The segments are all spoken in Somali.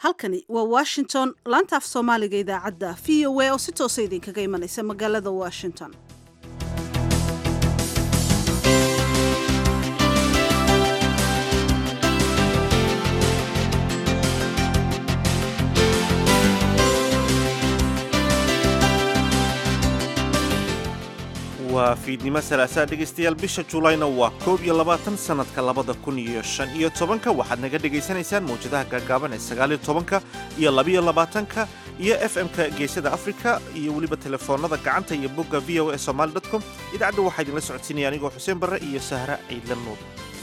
halkani waa washington laanta af soomaaliga idaacadda v o a oo si toosa idinkaga imanaysa magaalada washington waa fiidnimo salaasaa dhegaystayaal bisha juulayna waa koob iyo labaatan sannadka labada kun iyo shan iyo tobanka waxaad naga dhegaysanaysaan mawjadaha gaagaaban ee sagaaliyo tobanka iyo labiyo labaatanka iyo f m-ka geesada afrika iyo weliba telefoonnada gacanta iyo bogga v o e somaali dot com idaacadda waxaa idinla socodsiinaya anigoo xuseen barre iyo sahra ciidla nuur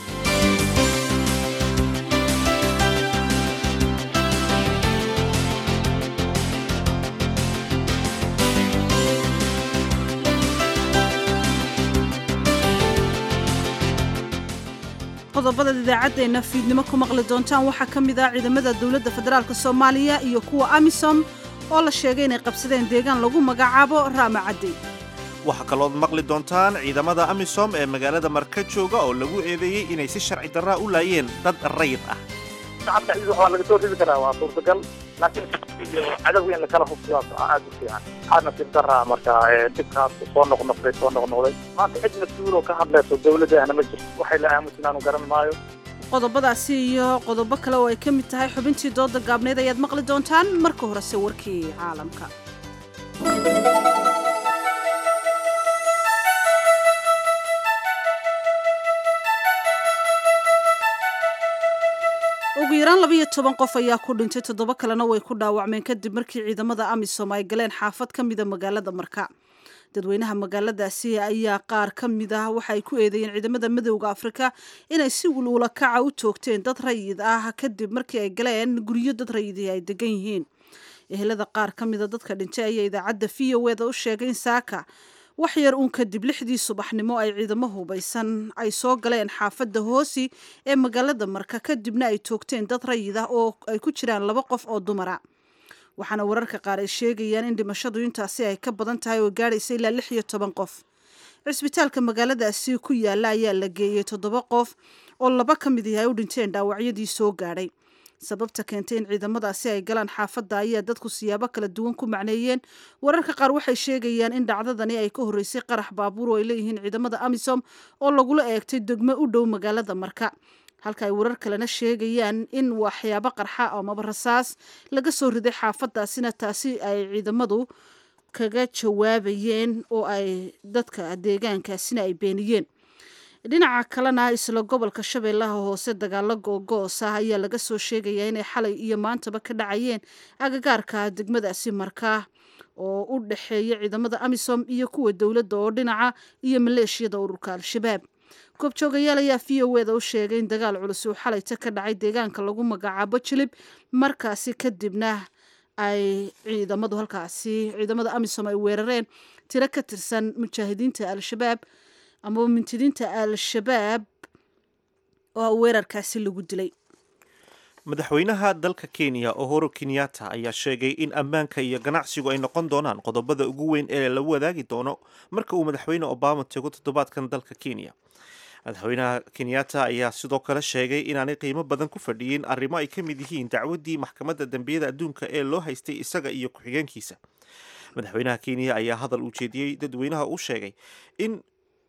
qodobada idaacaddeena fiidnimo ku maqli doontaan waxaa ka mid ah ciidamada dowladda federaalka soomaaliya iyo kuwa amisom oo la sheegay inay qabsadeen deegaan lagu magacaabo raama caddi waxaa kalood maqli doontaan ciidamada amisom ee magaalada marka jooga oo lagu eedeeyey inay si sharci darraa u laayeen dad rayid ah shacabka ciidan waa laga soo ridi karaa waa suurtagal laakiin cadowga in lakala hubsiyo aad u fiican waxaad nasiib daraa marka dhibkaas soo noqnoqday soo noqnoqday maanta cid mas-uul oo ka hadlayso dawladdaana ma jirto waxay la aamusin aanu garan maayo qodobadaasi iyo qodobo kale oo ay ka mid tahay xubintii dooda gaabneed ayaad maqli doontaan marka horese warkii caalamka ugu yaraan labayo toban qof ayaa ku dhintay toddoba kalena way ku dhaawacmeen kadib markii ciidamada amisom ay galeen xaafad ka mida magaalada marka dadweynaha magaaladaasi ayaa qaar ka mid ah waxa ay ku eedeeyeen ciidamada midowda afrika inay si wulwula kaca u toogteen dad rayid ah kadib markii ay galeen guryo dad rayidii ay degan yihiin ehelada qaar ka mida dadka dhintay ayaa idaacadda v o eda u sheegay in saaka wax yar uun kadib lixdii subaxnimo ay ciidamo hubaysan ay soo galeen xaafadda hoosi ee magaalada marka kadibna ay toogteen dad rayid ah oo ay ku jiraan laba qof oo dumara waxaana wararka qaar ay sheegayaan in dhimashadu intaasi ay ka badan tahay oo gaadhaysa ilaa lix iyo toban qof cisbitaalka magaaladaasi ku yaala ayaa la geeyey toddoba qof oo laba ka mid yahay u dhinteen dhaawacyadii soo gaadhay sababta keentay in ciidamadaasi ay galaan xaafadda ayaa dadku siyaabo kala duwan ku macneeyeen wararka qaar waxay sheegayaan in dhacdadani ay ka horreysay qarax baabuur oo ay leeyihiin ciidamada amisom oo lagula eegtay degmo u dhow magaalada marka halka ay warar kalena sheegayaan in waxyaabo qarxa amaba rasaas laga soo riday xaafadaasina taasi ay ciidamadu kaga jawaabayeen oo ay dadka deegaankaasina ay beeniyeen dhinaca kalena isla gobolka shabeellaha hoose dagaalo googoos ah ayaa laga soo sheegayaa inay xalay iyo maantaba ka dhacayeen agagaarka degmadaasi markaa oo u dhexeeya ciidamada amisom iyo kuwa dowladda oo dhinaca iyo maleeshiyada ururka al-shabaab goobjoogayaal ayaa v o eda u sheegay in dagaal culus uu xalayta ka dhacay deegaanka lagu magacaabo jilib markaasi kadibna ay ciidamadu halkaasi ciidamada amisom ay weerareen tiro ka tirsan mujaahidiinta al-shabaab amaba mintidiinta al-shabaab oo weerarkaasi lagu dilay madaxweynaha dalka kenya ohoro kenyatta ayaa sheegay in ammaanka iyo ganacsigu ay noqon doonaan qodobada ugu weyn ee la wadaagi doono marka uu madaxweyne obama tego toddobaadkan dalka kenya madaxweynaha kenyatta ayaa sidoo kale sheegay inaanay qiimo badan ku fadhiyin arrimo ay ka mid yihiin dacwaddii maxkamadda dembiyada adduunka ee loo haystay isaga iyo ku-xigeenkiisa madaxweynaha kenya ayaa hadal uu jeediyey dadweynaha u sheegay in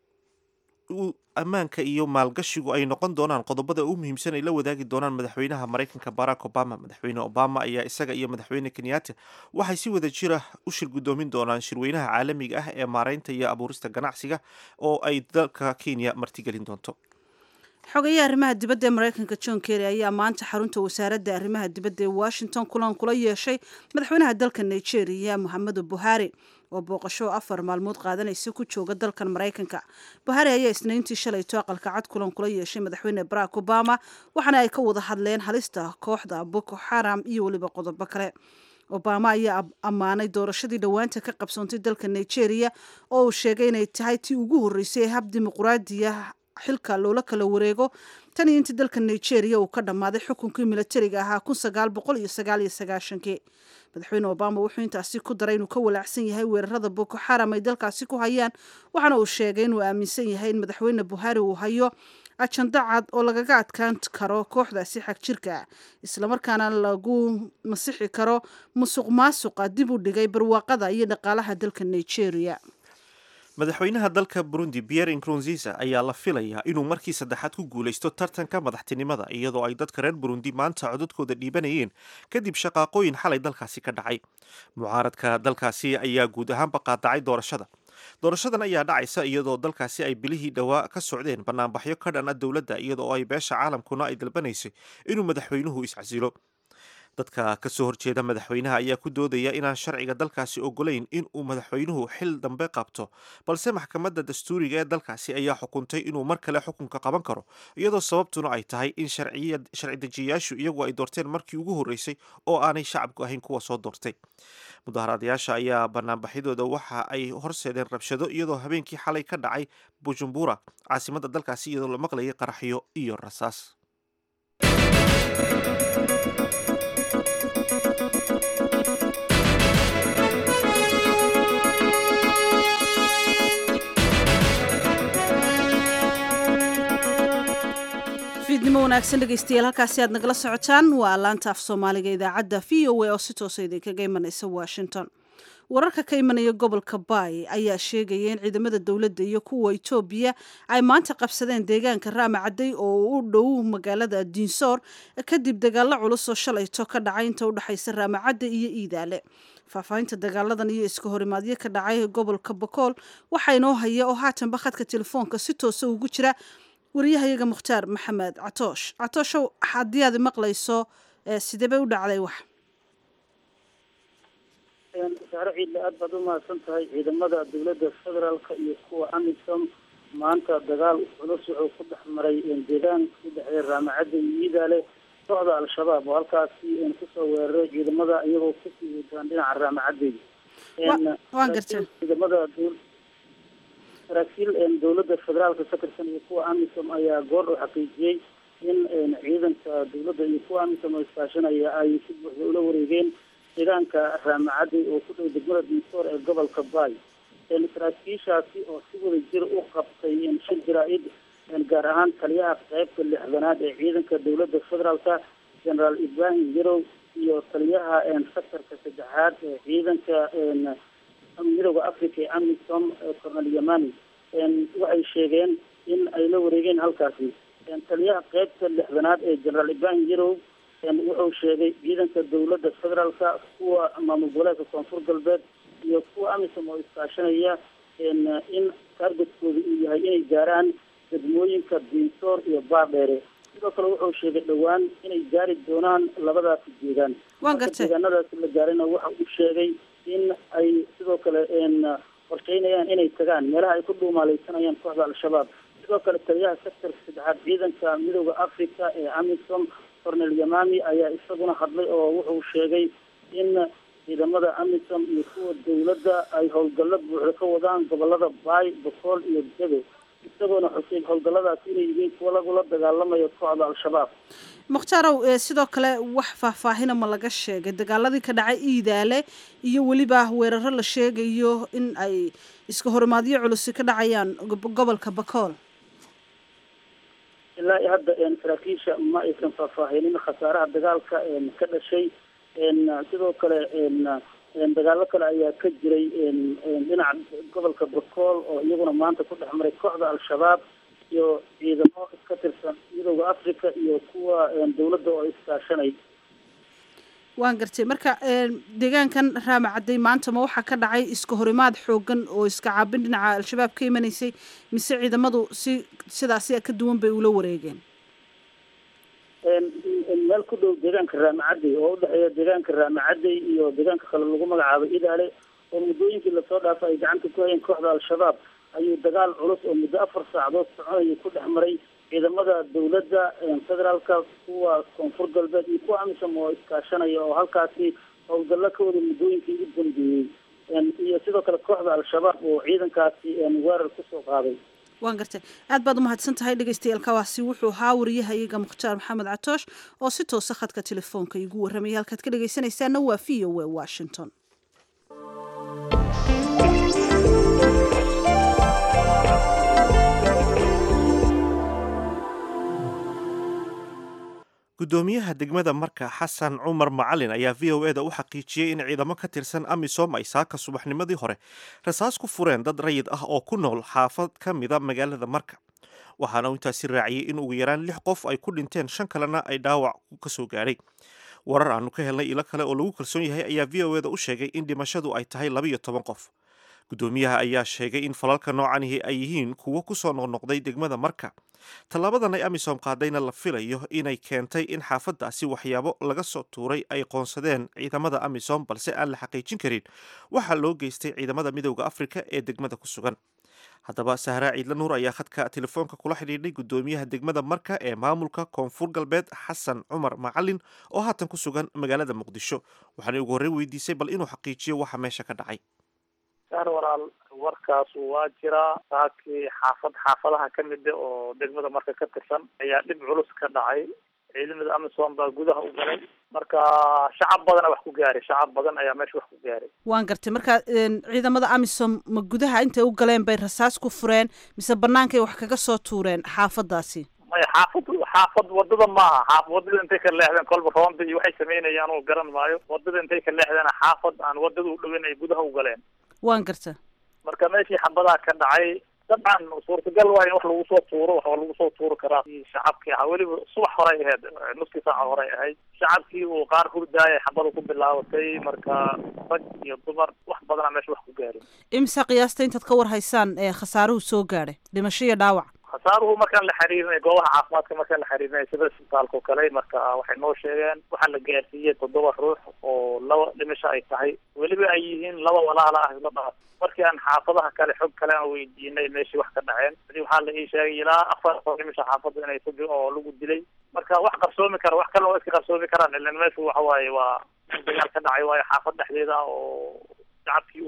ammaanka iyo maalgashigu ay noqon doonaan qodobada ugu muhiimsan ay la wadaagi doonaan madaxweynaha maraykanka barack obama madaxweyne obama ayaa isaga iyo madaxweyne kenyatta waxay si wada jira u shir guddoomin doonaan shirweynaha caalamiga ah ee maareynta iyo abuurista ganacsiga oo ay dalka kenya martigelin doonto xogayaha arrimaha dibadda ee maraykanka john kerry ayaa maanta xarunta wasaaradda arrimaha dibadda ee washington kulan kula yeeshay madaxweynaha dalka nigeria moxamedu buhari oo booqasho afar maalmood qaadanaysa ku jooga dalkan maraykanka buhari ayaa isniintii shalayto aqalka cad kulan kula yeeshay madaxweyne barack obama waxaana ay ka wada hadleen halista kooxda boko xaram iyo weliba qodobo kale obama ayaa ammaanay doorashadii dhowaanta ka qabsoontay dalka nigeria oo uu sheegay inay tahay tii ugu horreysay ee hab dimuquraadiya xilka loola kala wareego tan iyo intii dalka nigeria uu ka dhammaaday xukunkii milatariga ahaa kun sagaal boqol iyo sagaal iyo sagaashankii madaxweyne obama wuxuu intaasi ku daray inuu ka walaacsan yahay weerarada boko xaram ay dalkaasi ku hayaan waxaana uu sheegay inuu aaminsan yahay in madaxweyne buhari uu hayo ajando cad oo lagaga adkaan karo kooxdaasi xag jirka islamarkaana lagu masixi karo musuq maasuqa dib u dhigay barwaaqada iyo dhaqaalaha dalka nigeria madaxweynaha dalka burundi pierre nkurunziza ayaa la filayaa inuu markii saddexaad ku guulaysto tartanka madaxtinimada iyadoo ay dadka reer burundi maanta codadkooda dhiibanayeen kadib shaqaaqooyin xalay dalkaasi ka dhacay mucaaradka dalkaasi ayaa guud ahaanba qaadacay doorashada doorashadan ayaa dhacaysa iyadoo dalkaasi ay bilihii dhowaa ka socdeen banaanbaxyo ka dhan a dowladda iyadoo ay beesha caalamkuna ay dalbanaysay inuu madaxweynuhu iscasilo dadka ka soo horjeeda madaxweynaha ayaa ku doodaya inaan sharciga dalkaasi ogolayn in uu madaxweynuhu xil dambe qabto balse maxkamadda dastuuriga ee dalkaasi ayaa xukuntay inuu mar kale xukunka qaban karo iyadoo sababtuna ay tahay in sharci dejiyayaashu iyagu ay doorteen markii ugu horreysay oo aanay shacabku ahayn kuwa soo doortay mudaharaadayaasha ayaa banaanbaxyadooda waxa ay horseedeen rabshado iyadoo habeenkii xalay ka dhacay bujumbura caasimadda dalkaasi iyadoo la maqlayay qaraxyo iyo rasaas fiidnimo wanaagsan dhegeystayaal halkaasi aad nagala socotaan waa laanta af soomaaliga idaacadda v o a oo si toosa idinkaga imanaysa washington wararka ka imanaya gobolka baay ayaa sheegaya in ciidamada dowladda iyo kuwa etoobiya ay maanta qabsadeen deegaanka raama cadday oo u dhow magaalada diinsoor kadib dagaalo culus oo shalayto ka dhacay inta udhexaysa raamacadda iyo iidaale faahfaahinta dagaaladan iyo iska horimaadyo ka dhacay gobolka bakool waxaa inoo haya oo haatanba khadka telefoonka si toosa ugu jira wariyahayaga mukhtaar maxamed catoosh catooshow haddii aad maqlayso sidee bay u dhacday wax saare ciidle aad baad u mahadsan tahay ciidamada dowladda federaalka iyo kuwa amisom maanta dagaal culus wuxuu ku dhex maray deegaan ku dhexeeya raamacadda iyo iidaale kooxda al-shabaab oo halkaasi kusoo weeraray ciidamada iyagoo kusii wadaan dhinaca raamacaddeeda waan gartay ciidamada saraakiil dowladda federaalka ka tirsan iyo kuwa amisom ayaa goor u xaqiijiyey in ciidanka dowladda iyo kuwa amisom oo iskaashanaya ay si buuxda ula wareegeen deegaanka raamacadday oo ku dhow degmada dinsoor ee gobolka baay saraakiishaasi oo si wada jir u qabtay shir jaraa-id gaar ahaan taliyaha qeybta lixdanaad ee ciidanka dowladda federaalka generaal ibrahim yarow iyo taliyaha sectorka saddexaad ee ciidanka midooda africa ee amisom cornel yamani waxay sheegeen in ay la wareegeen halkaasi taliyaha qeybta lixdanaad ee generaal ibrahim yarow wuxuu sheegay ciidanka dowladda federaalka kuwa maamul goboleedka koonfur galbeed iyo kuwa amisom oo iskaashanaya in taargetkooda uu yahay inay gaaraan degmooyinka diinsoor iyo baardheere sidoo kale wuxuu sheegay dhowaan inay gaari doonaan labadaasi deegaan waan gartay deegaanadaasi la gaarina waxa uu sheegay in ay sidoo kale qorsheynayaan inay tagaan meelaha ay ku dhuumaaleysanayaan kooxda al-shabaab sidoo kale taliyaha sectorka saddexaad ciidanka midooda africa ee amisom cornel yamami ayaa isaguna hadlay oo wuxuu sheegay in ciidamada amisom iyo kuwa dowladda ay howlgallo buuxda ka wadaan gobolada baay bokool iyo dego isagoona xusay howlgalladaasi inay yihiin kuwa lagula dagaalamayo kooxda al-shabaab mukhtarow sidoo kale wax faahfaahina ma laga sheegay dagaaladii ka dhacay iidaale iyo weliba weeraro la sheegayo in ay iska horimaadyo culusi ka dhacayaan gobolka bakool ilaa i hadda saraakiisha ma aysan faahfaahinin khasaaraha dagaalka ka dhashay sidoo kale dagaalo kale ayaa ka jiray dhinaca gobolka bakool oo iyaguna maanta ku dhex maray kooxda al-shabaab iyo ciidamo ka tirsan midooda africa iyo kuwa dowladda oo iskaashanay waan gartay marka deegaankan raama cadday maanta ma waxaa ka dhacay iska horimaad xoogan oo iska caabin dhinaca al-shabaab ka imanaysay mise ciidamadu si sidaasi ka duwan bay ula wareegeen meel ku dhow deegaanka raamacadday oo udhexeeya deegaanka raamacadday iyo deegaanka kale lagu magacaabo idaale oo muddooyinkii lasoo dhaafay ay gacanta ku hayeen kooxda al-shabaab ayuu dagaal culus oo muddo afar saacadood soconaya ku dhex maray ciidamada dowladda federaalka kuwa koonfur galbeed iyo kuwa amisom oo iskaashanaya oo halkaasi howlgallo ka wada muddooyinkii ugu dambeeyey iyo sidoo kale kooxda al-shabaab oo ciidankaasi weerar kusoo qaaday waan gartay aad baad umahadsan tahay dhegeystayaaalkawaasi wuxuu ahaa wariyahayaga mukhtaar maxamed catoosh oo si toosa khadka telefoonka igu warramayay halkaad ka dhegeysanaysaana waa v o a washington gudoomiyaha degmada marka xasan cumar macalin ayaa v o eda u xaqiijiyey in ciidamo ka tirsan amisom ay saaka subaxnimadii hore rasaas ku fureen dad rayid ah oo ku nool xaafad ka mida magaalada marka waxaana uu intaasi raaciyey in ugu yaraan lix qof ay ku dhinteen shan kalena ay dhaawac ka soo gaadhay warar aanu ka helnay ilo kale oo lagu kalsoon yahay ayaa v o eda u sheegay in dhimashadu ay tahay labiyo toban qof gudoomiyaha ayaa sheegay in falalka noocanihi ay yihiin kuwo kusoo noqnoqday degmada marka tallaabadan ay amisom qaadayna la filayo inay keentay in xaafadaasi waxyaabo laga soo tuuray ay qoonsadeen ciidamada amisom balse aan la xaqiijin karin waxaa loo geystay ciidamada midowda afrika ee degmada ku sugan haddaba sahraa ciidla nuur ayaa khadka telefoonka kula xidhiidhay gudoomiyaha degmada marka ee maamulka koonfur galbeed xasan cumar macalin oo haatan ku sugan magaalada muqdisho waxaanay ugu horreyn weydiisay bal inuu xaqiijiyo waxa meesha ka dhacay saar walaal warkaasu waa jiraa saakii xaafad xaafadaha ka mida oo degmada marka ka tirsan ayaa dhib culus ka dhacay ciidamada amisom baa gudaha u galay marka shacab badana wax ku gaaray shacab badan ayaa meesha wax ku gaaray waan gartay marka ciidamada amisom ma gudaha intay u galeen bay rasaas ku fureen mise bannaankay wax kaga soo tuureen xaafadaasi maya xaafad xaafad wadada maaha xaaf wadada intay ka leexdeen kolba roonda iyo waxay sameynayaan oo garan maayo wadada intay ka leexdeen xaafad aan wadada u dhoweyn ay gudaha u galeen waan garta marka meeshii xabadaa ka dhacay dabcan suurtagal waa in wax lagu soo tuuro wax lagu soo tuuri karaa shacabkii ahaa weliba subax horey ahayd nuskii saaca horey ahayd shacabkii uu qaar hurdaayay xabada ku bilaabatay marka rag iyo dumar wax badanaa meesha wax ku gaarin imisa qiyaasta intaad ka war haysaan ee khasaaruhu soo gaadhay dhimasho iyo dhaawac khasaaruhu markaan la xiriirinay goobaha caafimaadka markaan la xiriirinay sida isbitaalka oo kale marka waxay noo sheegeen waxaa la gaarsiiyey toddoba ruux oo laba dhimasho ay tahay weliba ay yihiin laba walaala ah isla dhaaf markii aan xaafadaha kale xog kale aan weydiinay meeshii wax ka dhaceen adi waxaa la ii sheegay ilaa afar oo dhimasho xaafada inay ku oo lagu dilay marka wax qarsoomi kara wax kale oo iska qarsoomi karaan ilan meeshu waxa waaye waa dagaal ka dhacay waayo xaafad dhexdeeda oo shacabkii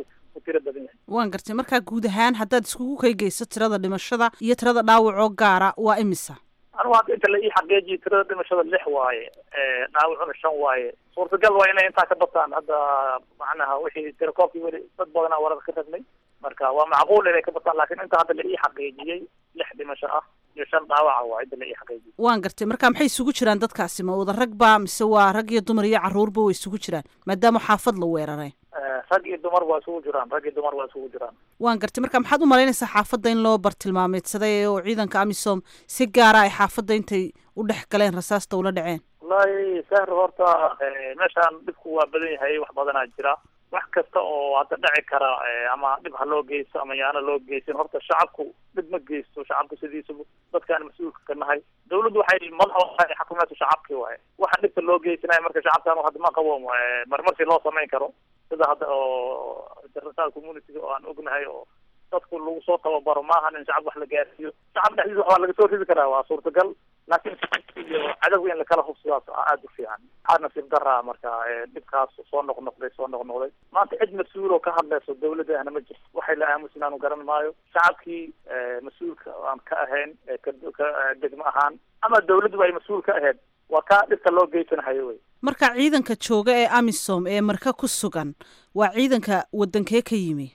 waan gartay markaa guud ahaan haddaad iskugu kaygeyso tirada dhimashada iyo tirada dhaawacoo gaara waa imisa anugu hadda inta la ii xaqiijiyo tirada dhimashada lix waaye dhaawacuna shan waaye suurtagal waa inay intaa ka bataan hadda macnaha wixii tirakoobkii weli dad badanaa warar ka ragnay marka waa macquul inay ka bataan laakiin inta hadda la ii xaqiijiyey lix dhimasho ah iyo shan dhaawaca waa cidda la ii xaqiijiyey waan gartay marka maxay isugu jiraan dadkaasi ma wada rag ba mise waa rag iyo dumar iyo carruurba way isugu jiraan maadaama xaafad la weeraray rag iyo dumar waa isugu jiraan rag iyo dumar waa isugu jiraan waan gartay marka maxaad u malaynaysaa xaafadda in loo bartilmaameedsaday oo ciidanka amisom si gaara ay xaafadda intay u dhex galeen rasaasta ula dhaceen wallahi sahr horta meeshaan dhibku waa badan yahay wax badanaa jira wax kasta oo hadda dhaci kara ama dhib ha loo geysto ama yaana loo geysan horta shacabku dhib ma geysto shacabku sidiisaba dadkaan mas-uulka ka nahay dawladdu waxay madaxa xakumeetu shacabkii waaye waxa dhibka loo geysanaya marka shacabkaan hadda ma qabo marmarsi loo samayn karo sida hadda oo international community oo aan ognahay oo dadku lagu soo tababaro maahan in shacab wax la gaarsiiyo shacab dhexdiisa wax waa laga soo ridi karaa waa suurtagal laakiin iyo cadowga in lakala hubsidaas aada u fiican waxaa nasiib daraa marka dhibkaas soo noqnoqday soo noqnoqday maanta cid mas-uul oo ka hadlayso dawladda ahna ma jirto waxay la aamusin aanu garan maayo shacabkii mas-uulka aan ka ahayn ka degmo ahaan ama dawladduba ay mas-uul ka ahayd waa kaa dhibka loo geysanahayo wey marka ciidanka jooga ee amisom ee marka ku sugan waa ciidanka wadankee ka yimi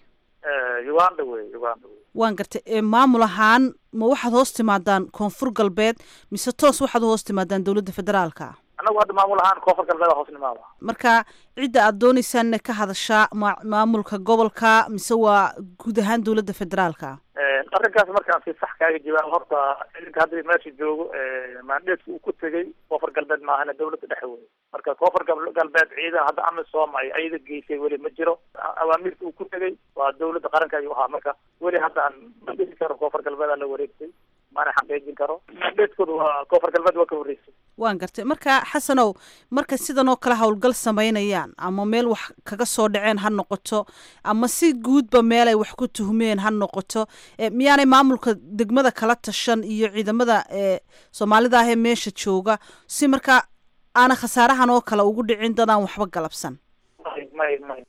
uganda wey uganda wey waan gartay maamul ahaan ma waxaad hoos timaadaan koonfur galbeed mise toos waxaad hoos timaadaan dawladda federaalka annagu hadda maamul ahaan koonfur galbeed hoos nimaada marka cidda aad dooneysaan ka hadashaa ma maamulka gobolka mise waa guud ahaan dawladda federaalka arrinkaas markaan si sax kaaga jawaabo horta ciidanka hadda meesha joogo maandheedka uu ku tegey koonfur galbeed maahana dawladda dhexe wey marka koonfur galbeed ciidan hadda amisom ay ayada geysay weli ma jiro awaamirta uu ku tegey waa dawladda qaranka ayuu ahaa marka weli hadda aan ma dhihi karo koonfur galbeed aa la wareegtay maana xaqiijin karo maandheedkooda waa koonfur galbeed waa ka horreysay waan gartay marka xasanow marka sidan oo kale howlgal samaynayaan ama meel wax kaga soo dhaceen ha noqoto ama si guudba meel ay wax ku tuhmeen ha noqoto miyaanay maamulka degmada kala tashan iyo ciidamada soomaalida ah ee meesha jooga si marka aana khasaarahan oo kale ugu dhicin dad aan waxba galabsan may may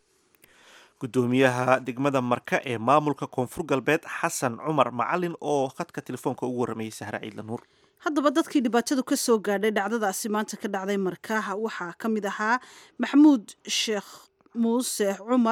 gudoomiyaha degmada marka ee maamulka koonfur galbeed xasan cumar macalin oo khadka telefoonka ugu warramayay sahra ciidla nuur haddaba dadkii dhibaatadu ka soo gaadhay dhacdadaasi maanta ka dhacday markaaha waxaa ka mid ahaa maxamuud sheekh muuse cumar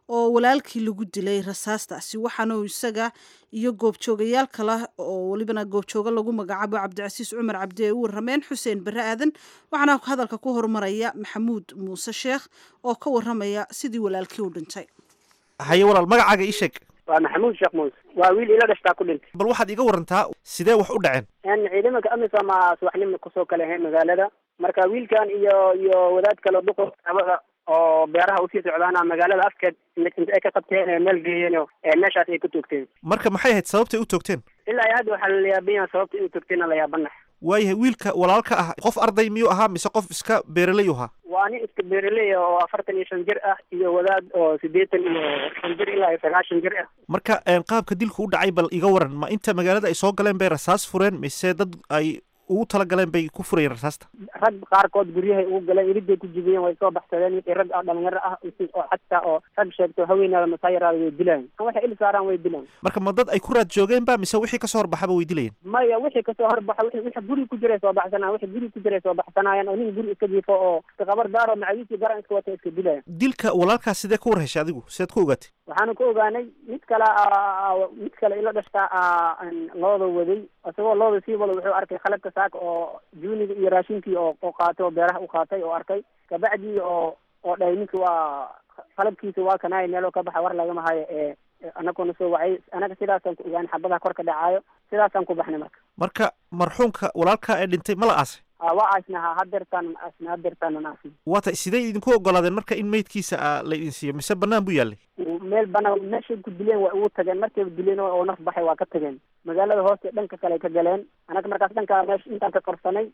oo walaalkii lagu dilay rasaastaasi waxaana uu isaga iyo goobjoogayaal kale oo welibana goobjooga lagu magacaabo cabdicasiis cumar cabdi ay u warameen xuseen barre aadan waxaana hadalka ku horumaraya maxamuud muuse sheekh oo ka waramaya sidii walaalkii u dhintay haye walaal magacaaga ii sheeg waa maxamuud sheekh muuse waa wiil ila dhashtaa ku dhintay bal waxaad iga warantaa sidee wax u dhaceen n ciidamanka amisom a subaxnimo kusoo kala ahayn magaalada marka wiilkan iyo iyo wadaad kale duqo abada oo beeraha usii socdaana magaalada afkeed inta ay ka qabteen ee meel geeyeen oo meeshaas ay ku toogteen marka maxay ahayd sababtay u toogteen ilaa iyo hadda waxaa la yaabanya sababta inuu toogteenna la yaabanax waayahay wiilka walaalka ah qof arday miyuu ahaa mise qof iska beeraley u ahaa waa nin iska beeraley ah oo afartan iyo shan jir ah iyo wadaad oo siddeetan iyo shan jir ilaa iyo sagaashan jir ah marka qaabka dilku u dhacay bal iga waran ma inta magaalada ay soo galeen bay rasaas fureen mise dad ay ugu talagaleen bay ku furayeen rasaasta rag qaarkood guryahay ugu galeen iriday ku jibiyeen way soo baxsadeen wixii rag ah dhalinyaro ah oo xataa oo rag sheegto haweenaada masaayaraada way dilaan waxay il saaraan way dilaan marka ma dad ay ku raad joogeen ba mise wixii kasoo horbaxaba way dilayeen maya wixii kasoo horbaxa wixii wixii guri ku jiray soo baxsanaa wixii guri ku jiray soo baxsanaayeen oo nin guri iska jiifo oo iska qabar daaro macawiisii garan iska wata iska dilayan dilka walaalkaas sidee ku war heshay adigu sideed ku ogaatay waxaanu ku ogaanay mid kale mid kale ila dhashtaa looda waday isagoo looda sii wada wuxuu arkay khalabka saaka oo juuniga iyo raashinkii oo oo qaatay oo beeraha u qaatay oo arkay kabacdii oo oo dhahay ninki waa qalabkiisa waa kanaaya meeloo ka baxa war lagama hayo ee anaguna soo wacay anaga sidaasaan ku ogaanay xabadaha kor ka dhacaayo sidaasaan ku baxnay marka marka marxuumka walaalka ee dhintay ma la aasay waa aasnaha hadeertaan aasna hadeertaan aasna waa tay sidee idinku ogolaadeen marka in meydkiisa a la idin siiyo mise banaan buu yaallay meel banaan meeshay ku dileen waa ugu tageen markayba dileen oo naf baxay waa ka tageen magaalada hooste dhanka kale ay ka galeen anaga markaas dhanka meesha intaan ka qarsanay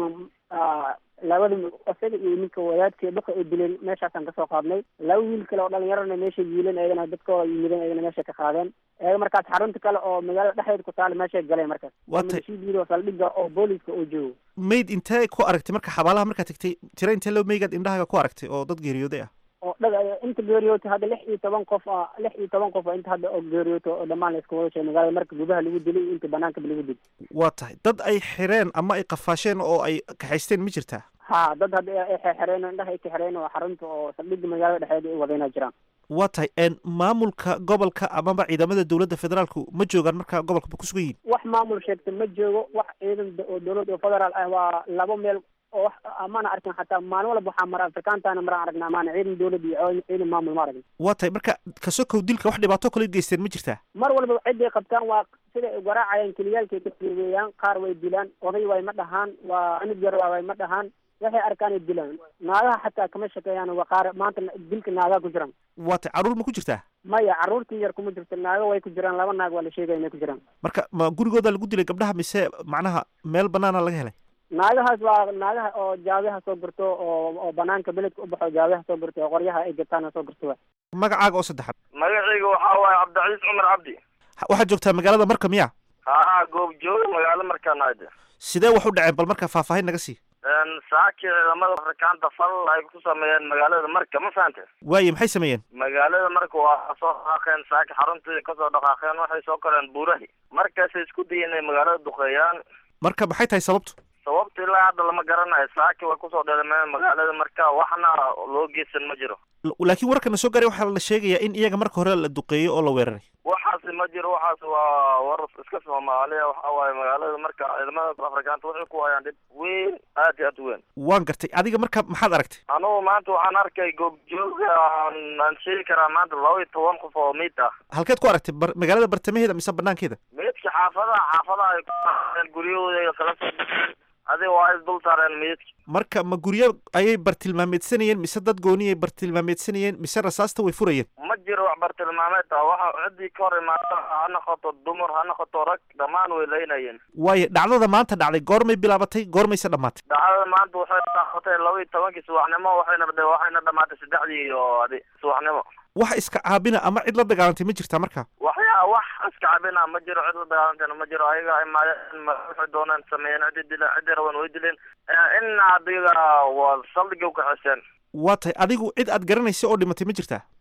labada isaga iyo ninka wadaadkii dhuka ay dileen meeshaasaan kasoo qaadnay laba wiil kale oo dhalinyarana meeshay yiileen eegana dadkooda yimideen eegana meeshay ka qaadeen eega markaas xarunta kale oo magaalada dhexdeeda ku taala meeshay galeen markaas waa tay shiidiiro saldhiga oo booliska oo joogo mayd intee ku aragtay marka xabaalaha markaad tagtay tira intee loo meygaad indhahaaga ku aragtay oo dad geeriyooday ah oo dhaga inta geeriyoota hadda lix iyo toban qof a lix iyo toban qof a inta hadda oo geeriyooto oo dhammaan la iska wada sheegay magaalada marka gudaha lagu dilay iyo inta banaanka lagu dilay waa tahay dad ay xireen ama ay qafaasheen oo ay kaxaysteen ma jirtaa ha dad hadda ay xereen oo indhaha ay ka xereen oo xarunta oo saldhiga magaalada dhexdeeda ay wadayna jiraan waa tahay maamulka gobolka amaba ciidamada dowladda federaalku ma joogaan marka gobolka ku sugan yihin wax maamul sheegta ma joogo wax ciidan oo dowladda oo federaal ah waa labo meel oo wax amaana arkin xataa maalin walba waxaa mara afrikaantaana maraan aragnaa amaana ciidan dowladda iyo ciidan maamul ma aragin waa tahay marka kasokow dilka wax dhibaato kale geysteen ma jirtaa mar walba ciday qabtaan waa siday ay garaacayaan keliyaalkay ka fiigeeyaan qaar way dilaan oday way ma dhahaan waa anug yar way ma dhahaan waxay arkaan ay dilaan naagaha xataa kama shakeeyaan waa qaar maanta dilka naagaa ku jiraan waa tay carruur ma ku jirtaa maya carruurtii yar kuma jirto naago way ku jiraan laba naag waa la sheegaya inay ku jiraan marka ma gurigooda lagu dilay gabdhaha mise macnaha meel banaana laga helay naagahaas waa naagaha oo jaabeha soo gurto oo oo banaanka beledka u baxo jaabeha soo gurto oo qoryaha ay gataan soo gurto wa magacaaga oo saddexaad magacayga waxaa waaye cabdicasiis cumar cabdi waxaad joogtaa magaalada marka miya haa goob jooga magaalo markaan ahde sidee wax u dhaceen bal marka faahfaahin naga sii saaki ciidamada afrikaanta fal ay ku sameeyeen magaalada marka ma fahante waaye maxay sameeyeen magaalada marka waa soo dhaqaaqeen saaki xaruntii kasoo dhaqaaqeen waxay soo koreen buurahi markaasay isku dayeen inay magaalada duqeeyaan marka maxay tahay sababtu sababta ilaa hadda lama garanayo saaki way kusoo dheelameen magaalada marka waxna loo geysan ma jiro laakiin warkana soo gaaray waxaa la sheegayaa in iyaga marka hore la duqeeyo oo la weeraray waxaasi ma jiro waxaas waa war iska soomaaliya waxa waaye magaalada marka ciidamada afrikaanta waxay ku hayaan dhib weyn aad iyo aad u weyn waan gartay adiga marka maxaad aragtay anugu maanta waxaan arkay goobjooga aan sheegi karaa maanta laba iyo toban qof oo miid ah halkeed ku aragtay bar magaalada bartamaheeda mise banaankeeda meydka xaafadaha xaafadaha ay ku guryahooda kala soo baxeen adiga waa is dul saareen meydka marka ma guryo ayay bartilmaameedsanayeen mise dad gooni ay bartilmaameedsanayeen mise rasaasta way furayeen ma jiro wax bartilmaameed ah waxa ciddii ka hor imaata ha noqoto dumar ha noqoto rag dhammaan way laynayeen waayo dhacdada maanta dhacday goormay bilaabatay goormayse dhammaatay dhacdada maanta waxay dhaafatay laba iyo tobankii subaxnimo waxayna waxayna dhamaatay saddexdii iyo adi subaxnimo wax iska caabina ama cid la dagaalantay ma jirtaa marka waxyaa wax iska cabina ma jiro cid la dagaalantayna ma jiro ayaga imaadeen waxay dooneen sameeyeen ciddi dileen ciddi raban way dileen in adiga waa saldhiga u kaxiseen waa tahay adigu cid aad garanaysa oo dhimatay ma jirtaa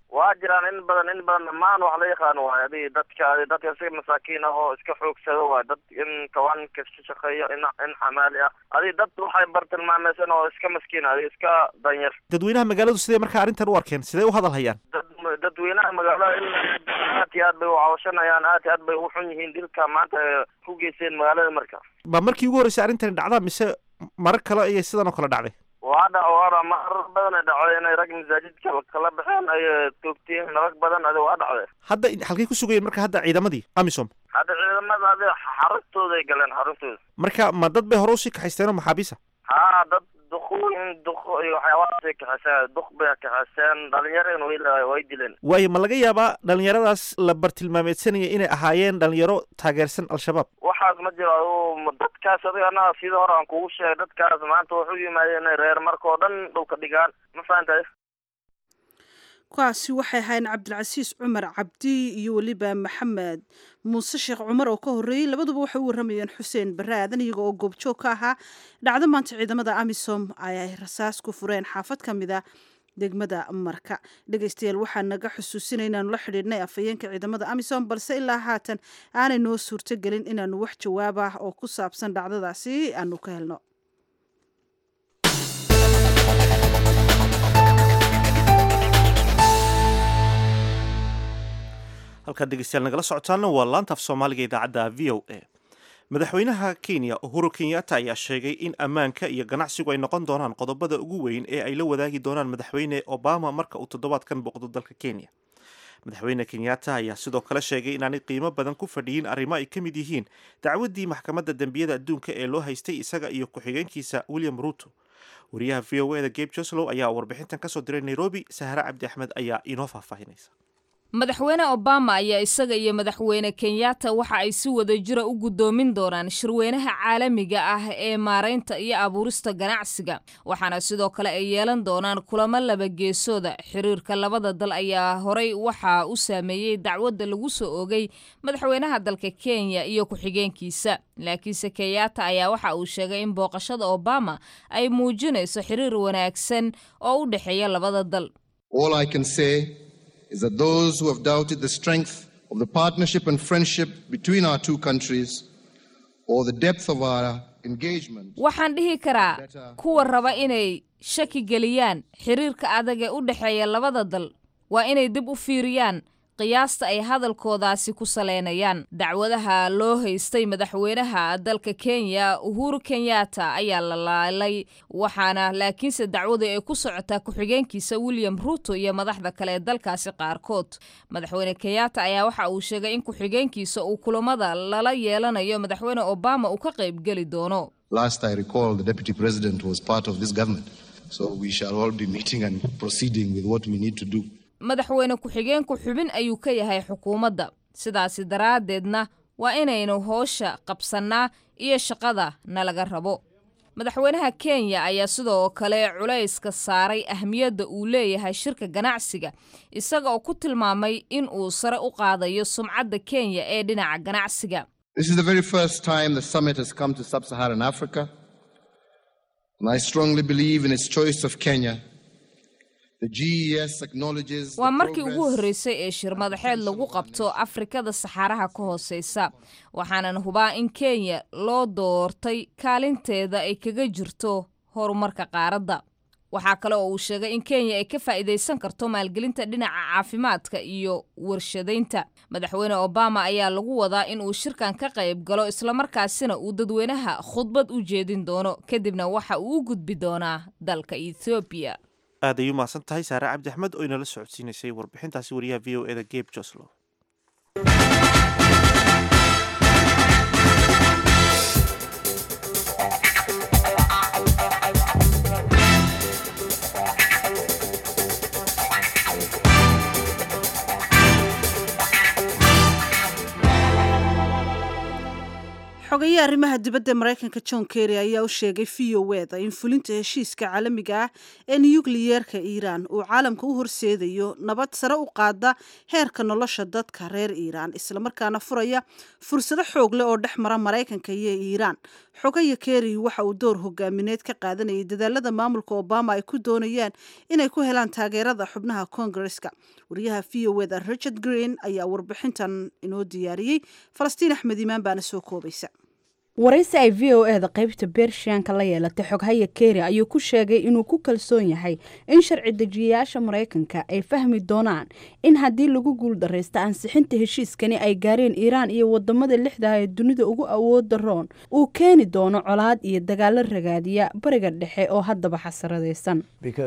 waa jiraan in badan in badan dhammaan wax la yaqaano waay adi dadka adi dadka iska masaakiin ah oo iska xoogsado waay dad in kawaanka ka shaqeeyo in in xamaali ah adi dad waxay bartilmaameysan oo iska maskiin adi iska danyar dadweynaha magaaladu sidee markaa arrintan u arkeen sidee u hadal hayaan dad dadweynaha magaalada in aad iyo aad bay u cawashanayaan aad iyo aad bay u xun yihiin dilka maanta ay ku geysteen magaalada marka ma markii ugu horreysay arrintani dhacdaa mise marar kale ayay sidan oo kale dhacday waa dhaco waana marar badan ay dhaco inay rag masaajidka kala baxeen ay toogteen rag badan adi waa dhacday hadda halkay ku sugayeen marka hadda ciidamadii amisom hadda ciidamada adi xaruntooday galeen xaruntooda marka ma dad bay hore usii kaxaysteen oo maxaabiisa haa dad duqooyin duq iyo waxyaabahaasay kaxeyseen duq bay kaxeyseen dhalinyareen way way dileen waayo ma laga yaabaa dhalinyaradaas la bartilmaameedsanaya inay ahaayeen dhalinyaro taageersan al-shabaab waxaas ma jiro adu dadkaas adiga anaga sida hore aan kugu sheegay dadkaas maanta wuxuu yimaadeen inay reer marka oo dhan dhulka dhigaan ma fahantay kuwaasi waxay ahaayeen cabdilcasiis cumar cabdi iyo weliba maxamed muuse sheekh cumar oo ka horreeyey labaduba waxay u warramayeen xuseen barre aadan iyaga oo goobjoog ka ahaa dhacdo maanta ciidamada amisom ay rasaas ku fureen xaafad ka mid a degmada marka dhegaystayaal waxaa naga xusuusinay inaanu la xidhiidhnay afhayeenka ciidamada amisom balse ilaa haatan aanay noo suurtogelin inaanu wax jawaab ah oo ku saabsan dhacdadaasi aanu ka helno halkaad dhegeystayaal nagala socotaana waa laanta af soomaaliga idaacadda v o a madaxweynaha kenya uhuru kenyatta ayaa sheegay in ammaanka iyo ganacsigu ay noqon doonaan qodobada ugu weyn ee ay la wadaagi doonaan madaxweyne obama marka uu toddobaadkan booqdo dalka kenya madaxweyne kenyatta ayaa sidoo kale sheegay inaanay qiimo badan ku fadhiyin arrimo ay ka mid yihiin dacwaddii maxkamadda dembiyada adduunka ee loo haystay isaga iyo ku-xigeenkiisa william ruto wariyaha v o eda gabe joslow ayaa warbixintan kasoo diray nairobi sahre cabdi axmed ayaa inoo faahfaahinaysa madaxweyne obama ayaa isaga iyo madaxweyne kenyatta waxa ay si wada jira u guddoomin doonaan shirweynaha caalamiga ah ee maaraynta iyo abuurista ganacsiga waxaana sidoo kale ay yeelan doonaan kulamo laba geesooda xiriirka labada dal ayaa horey waxaa u saameeyey dacwadda lagu soo ogay madaxweynaha dalka kenya iyo ku-xigeenkiisa laakiinse kenyatta ayaa waxa uu sheegay in booqashada obama ay muujinayso xiriir wanaagsan oo u dhexeeya labada dal is that those who have doubted the strength of the partnership and friendship between our two countries or the depth of our engagement. waxaan dhihi karaa kuwa raba inay shaki geliyaan xiriirka adag ee u dhexeeya labada dal waa inay dib u fiiriyaan qiyaasta ay hadalkoodaasi ku saleynayaan dacwadaha loo haystay madaxweynaha dalka kenya uhuru kenyatta ayaa la laalay waxaana laakiinse dacwadu ay ku socotaa ku-xigeenkiisa william ruto iyo madaxda kale ee dalkaasi qaarkood madaxweyne kenyatta ayaa waxa uu sheegay in ku-xigeenkiisa uu kulamada lala yeelanayo madaxweyne obama uu ka qaybgeli doono Last I recall, the deputy president was part of this government. So we shall all be meeting and proceeding with what we need to do. madaxweyne ku-xigeenku xubin ayuu ka yahay xukuumadda sidaasi daraaddeedna waa inaynu hoosha qabsannaa iyo shaqada nalaga rabo madaxweynaha kenya ayaa sidoo kale culayska saaray ahmiyadda uu leeyahay shirka ganacsiga isaga oo ku tilmaamay in uu sare u qaadayo sumcadda kenya ee dhinaca ganacsiga This is the very first time the summit has come to sub Saharan Africa, and I strongly believe in its choice of Kenya. The GES acknowledges the waa markii ugu progress horreysay ee shir madaxeed lagu qabto afrikada saxaaraha ka hooseysa waxaanan hubaa in kenya loo doortay kaalinteeda ay kaga jirto horumarka qaaradda waxaa kale oo uu sheegay in kenya ay ka faa'iidaysan karto maalgelinta dhinaca caafimaadka iyo warshadaynta madaxweyne obama ayaa lagu wadaa in uu shirkan ka qayb galo islamarkaasina uu dadweynaha khudbad u jeedin doono kadibna waxa uu u gudbi doonaa dalka ethoobiya aad ay u mahadsan tahay saare cabdi axmed oo inala socodsiinaysay warbixintaasi wariyaha v o eda gabe joslow xogaye arrimaha dibadda maraykanka john kerry ayaa u sheegay v o eda in fulinta heshiiska caalamiga ah ee nukliyeerka iiraan uu caalamka u horseedayo nabad sare u qaada heerka nolosha dadka reer iiraan islamarkaana furaya fursado xoog leh oo dhex mara maraykanka iyo iiraan xogaya kerry waxa uu door hogaamineed ka qaadanayay dadaalada maamulka obama ay ku doonayaan inay ku helaan taageerada xubnaha koongareska wariyaha v o eda richard green ayaa warbixintan inoo diyaariyey falastiin axmed imaan baana soo koobaysa waraysi ay v o e da qaybta bershiyanka la yeelatay xoghaya keri ayuu ku sheegay inuu ku kalsoon yahay in sharci dejiyayaasha maraykanka ay fahmi doonaan in haddii lagu guuldaraysta ansixinta heshiiskani ay gaareen iiraan iyo wadamada lixdaha ee dunida ugu awooda roon uu keeni doono colaad iyo dagaalo ragaadiya bariga dhexe oo haddaba xasaradaysan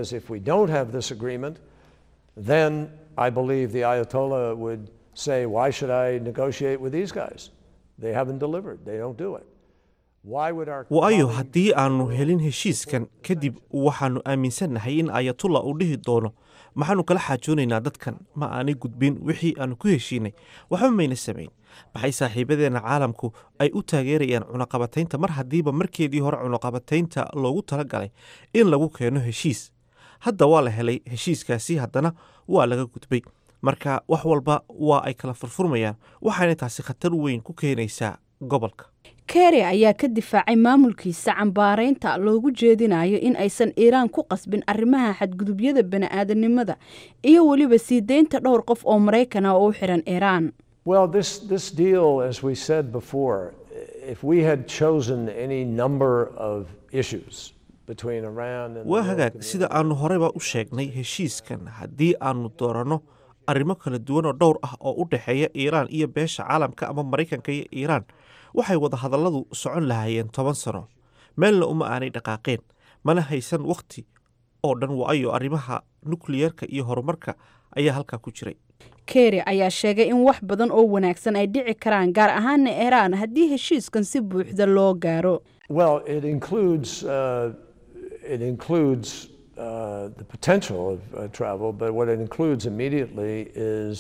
waayo haddii aannu helin heshiiskan kadib waxaannu aaminsannahay in ayatullah uu dhihi doono maxaannu kala xaajoonaynaa dadkan ma aanay gudbin wixii aannu ku heshiinay waxba mayna samayn maxay saaxiibadeenna caalamku ay u taageerayaan cunaqabataynta mar haddiiba markeedii hore cunaqabataynta loogu tala galay in lagu keeno heshiis hadda waa la helay heshiiskaasi haddana waa laga gudbay marka wax walba waa ay kala furfurmayaan waxaana taasi khatar weyn ku keenaysaa gobolka keri ayaa ka difaacay maamulkiisa cambaaraynta loogu jeedinayo in aysan iiraan ku qasbin arrimaha xadgudubyada bani'aadanimada iyo weliba sii deynta dhowr qof oo maraykan ah oo u xiran iiraan Well, this, this deal, as we said before, if we had chosen any number of issues between Iran and waa hagaag sida aannu horeyba u sheegnay heshiiskan haddii aannu dooranno arrimo kala duwan oo dhowr ah oo u dhexeeya iiraan iyo beesha caalamka ama maraykanka iyo iiraan waxay wadahadalladu socon lahaayeen toban sano meelna uma aanay dhaqaaqeen mana haysan wakhti oo dhan waayo arrimaha nukliyeerka iyo horumarka ayaa halkaa ku jiray keri ayaa sheegay in wax badan oo wanaagsan ay dhici karaan gaar ahaana iiraan haddii heshiiskan si buuxda loo gaaro Well, it includes, uh, it includes uh, the potential of uh, travel, but what it includes immediately is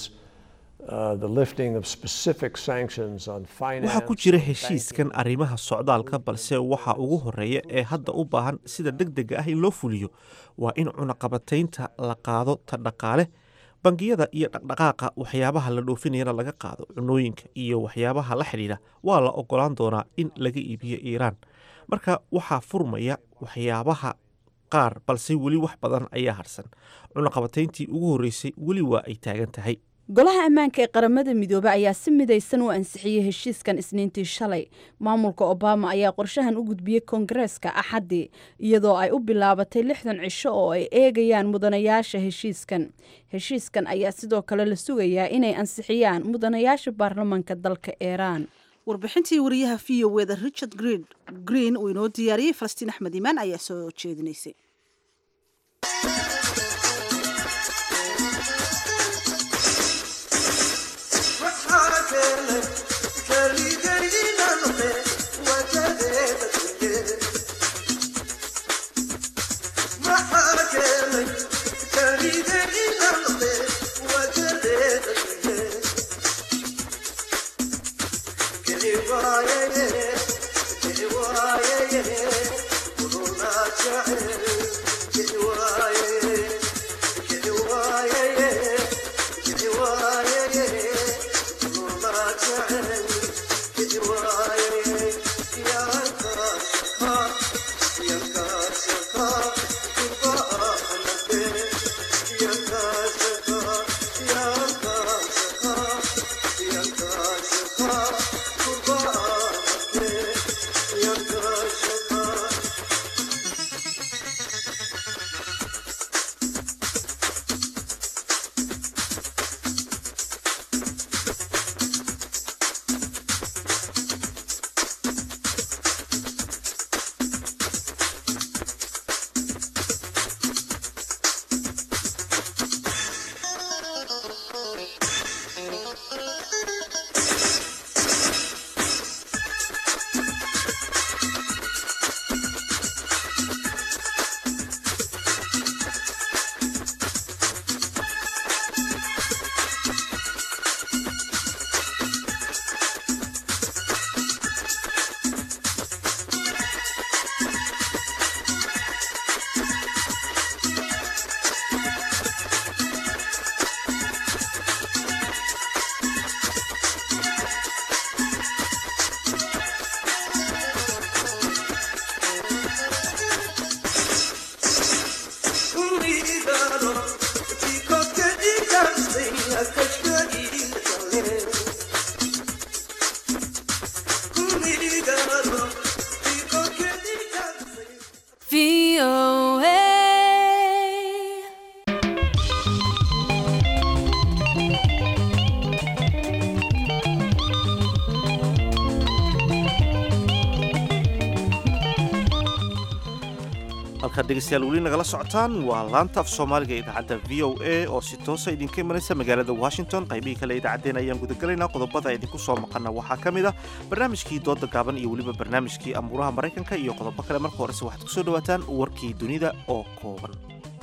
uh, the lifting of specific sanctions on finance. waxaa ku jira heshiiskan arrimaha socdaalka balse waxa ugu horeeya ee hadda u baahan sida deg dega ah in loo fuliyo waa in cunaqabataynta la qaado ta dhaqaale bangiyada iyo dhaqdhaqaaqa waxyaabaha la dhoofinayana laga qaado cunooyinka iyo waxyaabaha la xidhiidha waa la ogolaan doonaa in laga iibiyo iiraan marka waxaa furmaya waxyaabaha qaar balse weli wax badan ayaa harsan cunaqabatayntii ugu horreysay weli waa ay taagan tahay golaha ammaanka ee qaramada midoobe ayaa si midaysan u ansixiyey heshiiskan isniintii shalay maamulka obama ayaa qorshahan u gudbiyey koongareeska axaddii iyadoo ay u bilaabatay lixdan cisho oo ay eegayaan mudanayaasha heshiiskan heshiiskan ayaa sidoo kale la sugayaa inay ansixiyaan mudanayaasha baarlamaanka dalka iiraan warbixintii wariyaha v o eda richard green green uu inoo diyaariyey falastiin axmed imaan ayaa soo jeedinaysay halkaad dhegeystayaal weli nagala socotaan waa laanta af soomaaliga ee idaacadda v o a oo si toosa idinka imanaysa magaalada washington qaybihii kale idaacaddeen ayaan gudagalaynaa qodobada idinku soo maqana waxaa ka mid ah barnaamijkii dooda gaaban iyo weliba barnaamijkii amuuraha maraykanka iyo qodobo kale marka horese waxaad kusoo dhawaataan warkii dunida oo kooban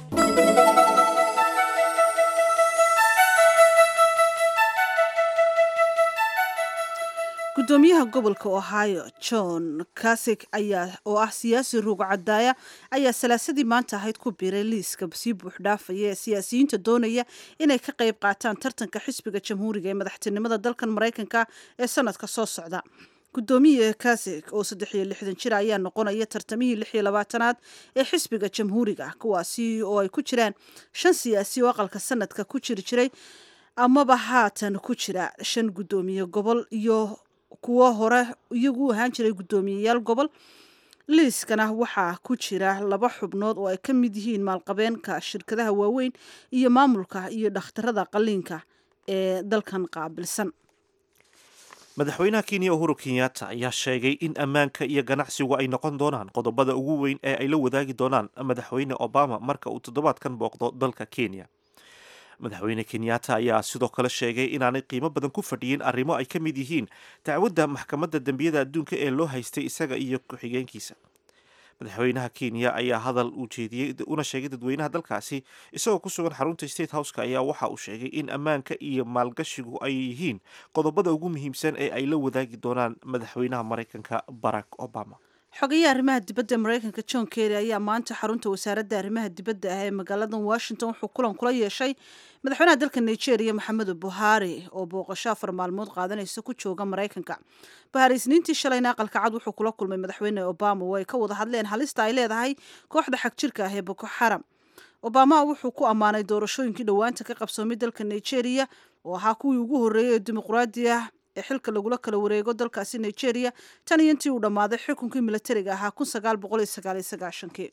gudoomiyaha gobolka ohio john kasik ayaa oo ah siyaasi ruuga cadaaya ayaa salaasadii maanta ahayd ku biiray liiska sii buuxdhaafaya ee siyaasiyiinta doonaya inay ka qayb qaataan tartanka xisbiga jamhuuriga ee madaxtinimada dalkan maraykanka ee sanadka soo socda gudoomiye kasik oo saddex iyo lixdan jir ayaa noqonaya tartamihii lix iyo labaatanaad ee xisbiga jamhuuriga kuwaasi oo ay ku jiraan shan siyaasi oo aqalka sanadka ku jiri jiray amaba haatan ku jira shan gudoomiye gobol iyo kuwo hore iyagu u ahaan jiray guddoomiyeyaal gobol liiskana waxaa ku jira laba xubnood oo ay ka mid yihiin maalqabeenka shirkadaha waaweyn iyo maamulka iyo dhakhtarada qaliinka ee dalkan qaabilsan madaxweynaha kenya uhuru kenyatta ayaa sheegay in ammaanka iyo ganacsigu ay noqon doonaan qodobada ugu weyn ee ay la wadaagi doonaan madaxweyne obama marka uu toddobaadkan booqdo dalka kenya madaxweyne kenyatta ayaa sidoo kale sheegay inaanay qiimo badan ku fadhiyin arrimo ay ka mid yihiin dacwadda maxkamadda dembiyada adduunka ee loo haystay isaga iyo ku-xigeenkiisa madaxweynaha kenya ayaa hadal uu jeediyey una sheegay dadweynaha dalkaasi isagoo ku sugan xarunta state houseka ayaa waxa uu sheegay in ammaanka iyo maalgashigu ay yihiin qodobada ugu muhiimsan ee ay la wadaagi doonaan madaxweynaha maraykanka barack obama xogayaha arrimaha dibadda ee maraykanka john kerry ayaa maanta xarunta wasaaradda arrimaha dibadda ah ee magaalada washington wuxuu kulan kula yeeshay madaxweynaha dalka nigeria maxamedu buhari oo booqasho afar maalmood qaadanaysa ku jooga maraykanka buhari isniintii shalayna aqalka cad wuxuu kula kulmay madaxweyne obama oo ay ka wada hadleen halista ay leedahay kooxda xagjirka ah ee boko xaram obama wuxuu ku ammaanay doorashooyinkii dhowaanta ka qabsoomay dalka nigeria oo ahaa kuwii ugu horreeyay ee dimuqraadi ah ee xilka lagula kala wareego dalkaasi nigeria tan iyo intii uu dhammaaday xukunkii milatariga ahaa kun sagaal boqol iyo sagaal iyo sagaashankii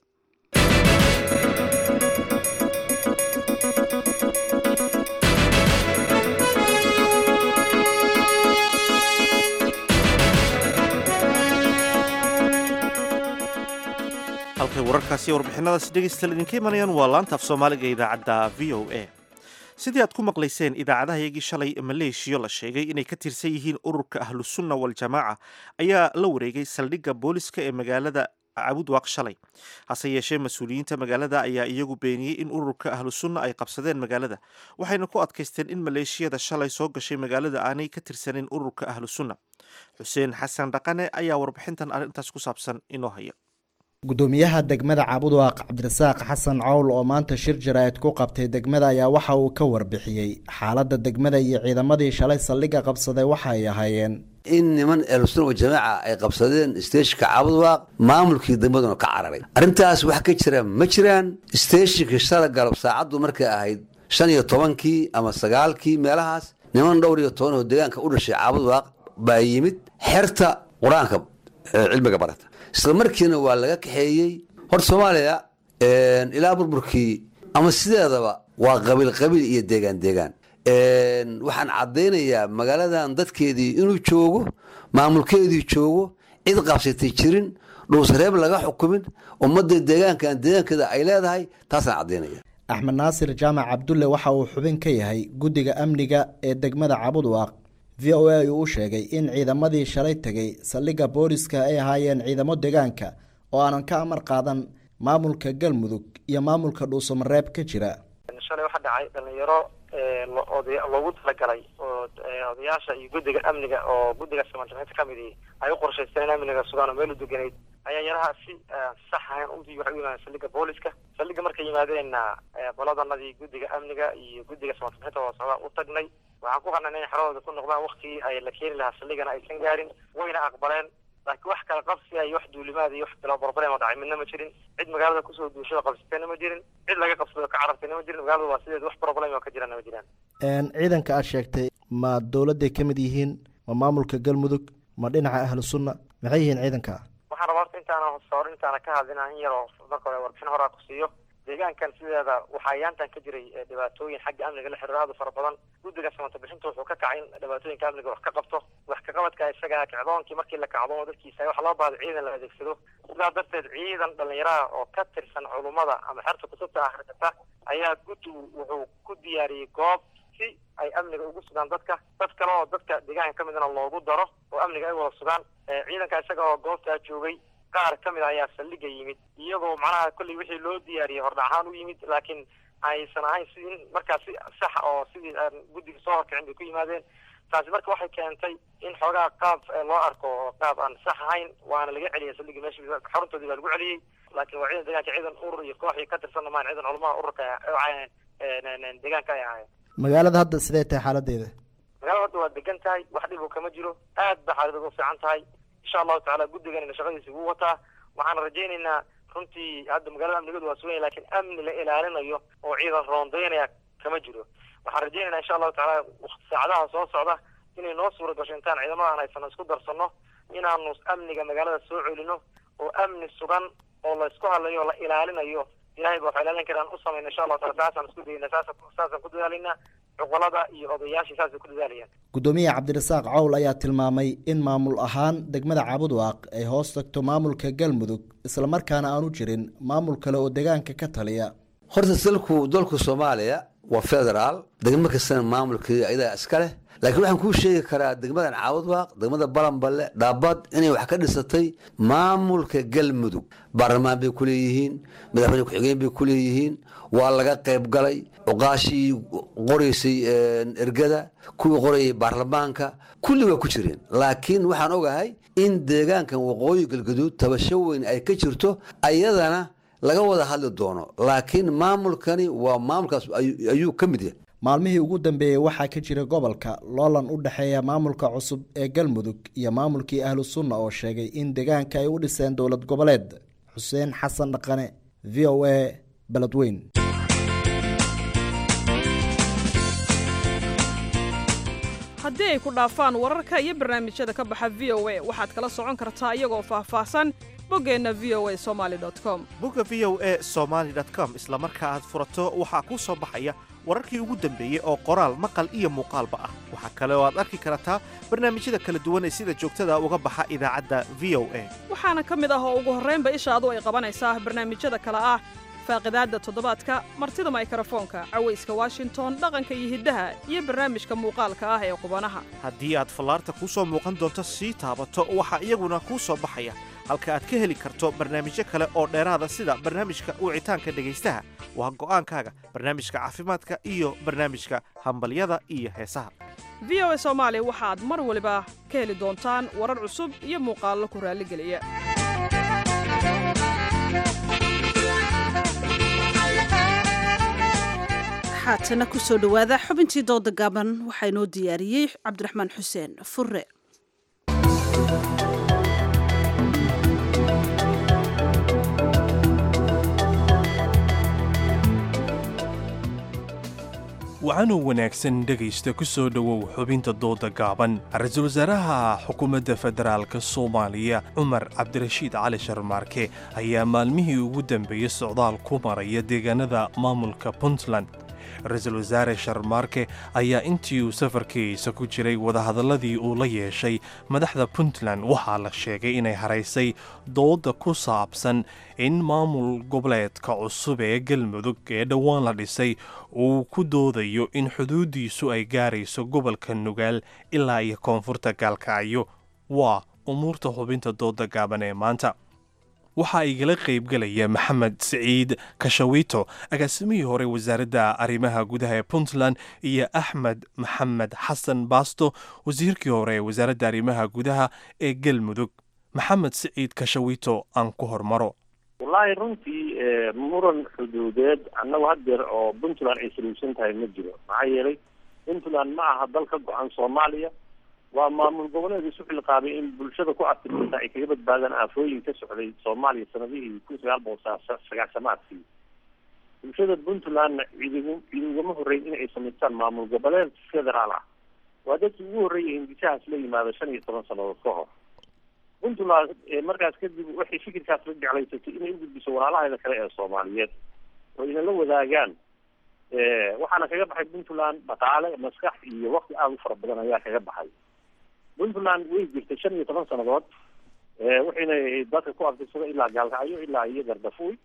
halkay wararkaasi iyo warbixinadaasi dhegeystayaal idinka imanayaan waa laanta af soomaaliga idaacadda v o a sidii aad ku maqlayseen idaacadahayagii shalay maleeshiyo la sheegay inay ka tirsan yihiin ururka ahlusunna waljamaaca ayaa la wareegay saldhigga booliska ee magaalada cabudwaaq shalay hase yeeshee mas-uuliyiinta magaalada ayaa iyagu beeniyey in ururka ahlusunna ay qabsadeen magaalada waxayna ku adkaysteen in maleeshiyada shalay soo gashay magaalada aanay ka tirsanin ururka ahlusunna xuseen xasan dhaqane ayaa warbixintan arrintaas ku saabsan inoo haya gudoomiyaha degmada cabudwaaq cabdirasaaq xasan cowl oo maanta shir jaraa'id ku qabtay degmada ayaa waxa uu ka warbixiyey xaaladda degmada iyo ciidamadii shalay saldhigga qabsaday waxa ay ahaayeen in niman ehlusuna wajamaaca ay qabsadeen steeshinka cabudwaaq maamulkii degmaduna ka cararay arrintaas wax ka jira ma jiraan steeshinka shala galab saacaddu markay ahayd shan iyo tobankii ama sagaalkii meelahaas niman dhowr iyo toban oo deegaanka u dhashay cabudwaaq baa yimid xerta qur-aanka cilmiga barata isla markiina waa laga kaxeeyey horta soomaaliya ilaa burburkii ama sideedaba waa qabiil qabiil iyo deegaan deegaan waxaan caddaynayaa magaaladan dadkeedii inuu joogo maamulkeedii joogo cid qabsatay jirin dhuusreeb laga xukumin ummadda deegaankan deegaankeeda ay leedahay taasaan caddaynaya axmed naasir jaamac cabdulle waxa uu xubin ka yahay guddiga amniga ee degmada cabudwaaq v o a uu u sheegay in ciidamadii shalay tegay saldhigga booliska ay ahaayeen ciidamo deegaanka oo aanan ka amar qaadan maamulka galmudug iyo maamulka dhuusamareeb ka jira shalay waxaa dhacay dhalinyaro loogu talagalay oo odayaasha iyo guddiga amniga oo guddiga samanjamcinta ka midi ay u qorshaysteen in amniga sugaan oo meel u deganayd ayaa yaraha si sax ahayn udii waxay u yimaadeen saldhigga booliska saldhigga markay yimaadeenna qoladanadii guddiga amniga iyo guddiga samanjamcinta oo socda u tagnay waxaan ku qanacnay inay xeradooda ku noqdaan waktigii ay la keeni lahaa saldhiggana aysan gaarin wayna aqbaleen laakiin wax kala qabsiya iyo wax duulimaada iyo wax kala problema dhacay midna ma jirin cid magaalada kusoo duushada qabsatayna ma jirin cid laga qabsado ka carartayna ma jirin magaalada waa sideed wax problem oo ka jirana ma jiraan ciidanka aad sheegtay ma dowladday ka mid yihiin ma maamulka galmudug ma dhinaca ahlu sunna maxay yihiin ciidanka waxaan rabaa horta intaana hor intaana ka hadlina in yar oo marka hore warbixin horaa ku siiyo deegaankan sideeda waxaa yaantan ka jiray dhibaatooyin xagga amniga la xiriiro aad u fara badan guddiga samata bixinta wuxuu ka kacay in dhibaatooyinka amniga wax ka qabto wax ka qabadka isaga kacdoonkii markii la kacdoomo dadkiisa waxa loo baahday ciidan la adeegsado sidaa darteed ciidan dhalinyaraha oo ka tirsan culummada ama xerta kutubta akhrisata ayaa guddigu wuxuu ku diyaariyey goob si ay amniga ugu sugaan dadka dad kale oo dadka deegaanka ka midna loogu daro oo amniga ay wada sugaan ciidanka isaga oo goobtaa joogay qaar ka mid a ayaa saldhiga yimid iyagoo macnaha kolley wixii loo diyaariyey hordhac ahaan u yimid laakiin aysan ahayn sidii markaa si sax oo sidii aan guddiga soo horkicin bay ku yimaadeen taasi marka waxay keentay in xoogaa qaab loo arko oo qaab aan sax ahayn waana laga celiyay saldhigii meesha xaruntoodii baa lagu celiyey laakiin waa ciidan deegaanka ciidan urur iyo koox ka tirsanna maan ciidan culamaha ururka deegaanka ay ahaayeen magaalada hadda sidee tahay xaaladeeda magaalada hadda waa degan tahay wax dhib kama jiro aad ba xaalada ugu fiican tahay insha allahu tacaala guddiganina shaqadiisa wuu wataa waxaan rajaynaynaa runtii hadda magaalada amnigeedu waa sugan yahay lakiin amni la ilaalinayo oo ciidan roondaynaya kama jiro waxaan rajaynaynaa insha allahu tacaala saacadaha soo socda inay noo suura gasho intaan ciidamadan haysano isku darsano inaanu amniga magaalada soo celino oo amni sugan oo la isku hadlayo o la ilaalinayo ilahay ba waxa ilaalin karaan u samayna insha allahu taala saasaan isku dayna saasa saasaan ku dadaalayna cuqalada iyo odayaashii saasay ku dadaalayaan guddoomiyaha cabdirasaaq cawl ayaa tilmaamay in maamul ahaan degmada cabudwaaq ay hoos tagto maamulka galmudug islamarkaana aanu jirin maamul kale oo deegaanka ka taliya horta dalku dalku soomaaliya waa federaal degmo kastana maamulkeeda ayadaa iska leh laakiin waxaan kuu sheegi karaa degmadan caawudwaaq degmada balanballe dhaabad inay wax ka dhisatay maamulka galmudug baarlamaan bay ku leeyihiin madaxweyne ku-xigeen bay ku leeyihiin waa laga qayb galay cuqaashii qoraysay ergada kuwii qorayay baarlamaanka kulli waa ku jireen laakiin waxaan ogahay in deegaankan waqooyi galgaduud tabasho weyn ay ka jirto ayadana laga wada hadli doono laakiin maamulkani waa maamulkaas ayuu ka mid yahay maalmihii ugu dambeeyey waxaa ka jira gobolka loolan u dhexeeya maamulka cusub ee galmudug iyo maamulkii ahlu sunna oo sheegay in deegaanka ay u dhiseen dowlad goboleed xuseen xasan dhaqane v o a beledweyn haddii ay ku dhaafaan wararka iyo barnaamijyada ka baxa v o a waxaad kala socon kartaa iyagoo faahfaahsan boggeenna v o a somaali com bogga v o a somaali com isla marka aad furato waxaa kuu soo baxaya wararkii ugu dambeeyey oo qoraal maqal iyo muuqaalba ah waxaa kale oo aad arki kartaa barnaamijyada kala duwan ee sida joogtada uga baxa idaacadda v o a waxaana ka mid ah oo ugu horraynba ishaadu ay qabanaysaa barnaamijyada kale ah faaqidaadda toddobaadka martida maykarafoonka cawayska washington dhaqanka iyo hiddaha iyo barnaamijka muuqaalka ah ee qubanaha haddii aad fallaarta kuu soo muuqan doonto sii taabato waxaa iyaguna kuu soo baxaya halka aad ka heli karto barnaamijyo kale oo dheeraada sida barnaamijka wicitaanka dhegaystaha waa go'aankaaga barnaamijka caafimaadka iyo barnaamijka hambalyada iyo heesaha v o a soomaali waxaad mar waliba ka heli doontaan warar cusub iyo muuqaallo ku raalligeliya haatana ku soo dhowaada xubintii dooda gaaban waxaa inoo diyaariyey cabdiraxmaan xuseen furre wacanuu wanaagsan dhegaysta ku soo dhowow xubinta dooda gaaban ra-iisul wasaaraha xukuumadda federaalk soomaaliya cumar cabdirashiid cali sharmaarke ayaa maalmihii ugu dambeeyey socdaal ku maraya deegaanada maamulka puntland ra-iisul wasaare sharmaarke ayaa intii uu safarkiisa ku jiray wadahadalladii uu la yeeshay madaxda puntland waxaa la sheegay inay haraysay dooda ku saabsan in maamul goboleedka cusub ee galmudug ee dhowaan la dhisay uu ku doodayo in xuduuddiisu ay gaarayso gobolka nugaal ilaa iyo koonfurta gaalkacyo waa umuurta xubinta dooda gaaban ee maanta waxaa igala qaybgelaya maxamed siciid kashawito agaasimihii hore wasaaradda arrimaha gudaha ee puntland iyo axmed maxamed xasan baasto wasiirkii hore ee wasaaradda arrimaha gudaha ee galmudug maxamed siciid kashawito aan ku hormaro wallaahi runtii muran xuduudeed annagu haddeer oo puntland ay saluugsan tahay ma jiro maxaa yeelay puntland ma aha dal ka go-an soomaaliya waa maamul goboleed isu xilqaamay in bulshada ku artirta ay kaga badbaadaan aafooyin ka socday soomaaliya sanadihii kun sagaal boqol sagaashamaadkii bulshada puntlandna ciidigu ciidi ugama horreyn in ay samaystaan maamul goboleed federaal ah waa dadkii ugu horreeyay hindisahaas la yimaada shan iyo toban sannadood ka hor puntland markaas kadib waxay fikirkaas la jeclaysatay inay u gudbiso walaalaheeda kale ee soomaaliyeed oo inala wadaagaan waxaana kaga baxay puntland dhaqaale maskax iyo wakti aada u fara badan ayaa kaga baxay puntland way jirtay shan iyo toban sannadood waxayna dadka ku artirsada ilaa gaalkacyo ilaa iyo gardafuy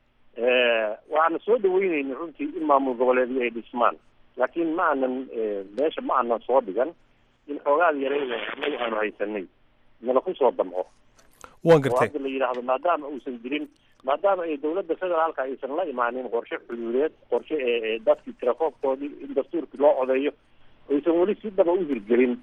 waxaana soo dhaweyneyna runtii in maamul goboleedyo ay dhismaan laakiin ma aanan meesha ma aanan soo dhigan in xoogaad yareeda anaga aanu haysanay nala kusoo damco waan gartay oo hadda la yidhaahdo maadaama uusan jirin maadaama ay dawladda federaalka aysan la imaanin qorshe xuduudeed qorshe ee dadkii tirakoobkoodii in dastuurkii loo codeeyo aysan weli si dhaba u hirgelin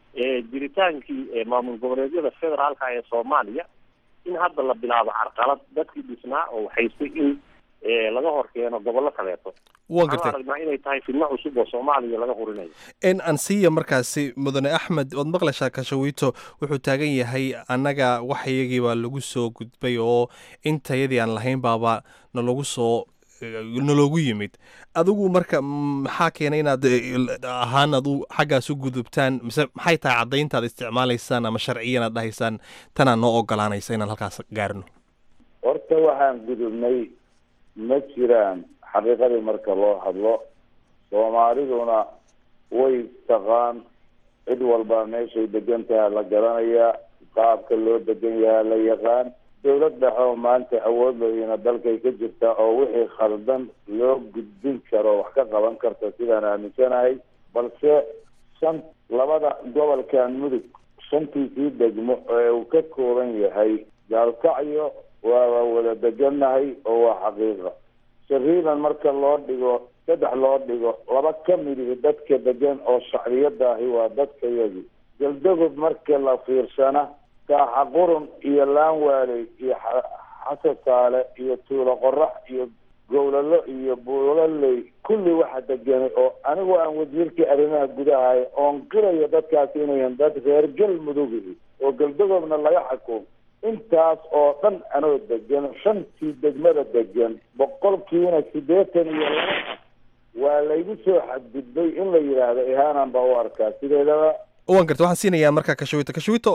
jiritaankii maamul goboleedyada federaalka ee soomaaliya in hadda la bilaabo carqalad dadkii dhisnaa oo haystay in laga hor keeno gobollo kaleeto waan gartay aragnaa inay tahay fidno cusub oo soomaaliya laga hurinayo n ansiya markaasi mudane axmed waad maqlashaa kashawiito wuxuu taagan yahay annaga wax iyagii baa lagu soo gudbay oo intayadii aan lahayn baaba nalagu soo naloogu yimid adigu marka maxaa keenay inaad ahaan adu xaggaas u gudubtaan mise maxay tahay caddayntaad isticmaalaysaan ama sharciyan aad dhahaysaan tanaa noo ogolaanaysa inaan halkaas gaarno horta waxaan gudubnay ma jiraan xaqiiqadii marka loo hadlo soomaaliduna way taqaan cid walba meeshay degan tahay la garanayaa qaabka loo degan yahaa la yaqaan dawlad dhexe oo maanta awood layina dalkay ka jirta oo wixii khaldan loo gudbin karo wax ka qaban karta sidaan aaminsanahay balse shan labada gobolkan mudug shantiisii degmo ee uu ka kooban yahay gaalkacyo waaba wada degannahay oo waa xaqiiqa shariiban marka loo dhigo saddex loo dhigo laba ka midihi dadka degan oo shacbiyadaahi waa dadkayagi galdagob marka la fiirsana kaaxa qurun iyo laanwaaley iyo xasasaale iyo tuulo qorax iyo gowlalo iyo buulaley kulli waxa deganay oo anigu aan wasiirkii arrimaha gudahay oon qirayo dadkaasi inayan dad reer galmudugihi oo galdagoobna laga xukumo intaas oo dhan anoo degan shantii degmada degan boqolkiina siddeetan iyo laba waa laygu soo xadgudbay in la yidhaahdo ihaanan baa u arkaa sideedaba waan garta waxaan siinayaa marka kashawito kashawito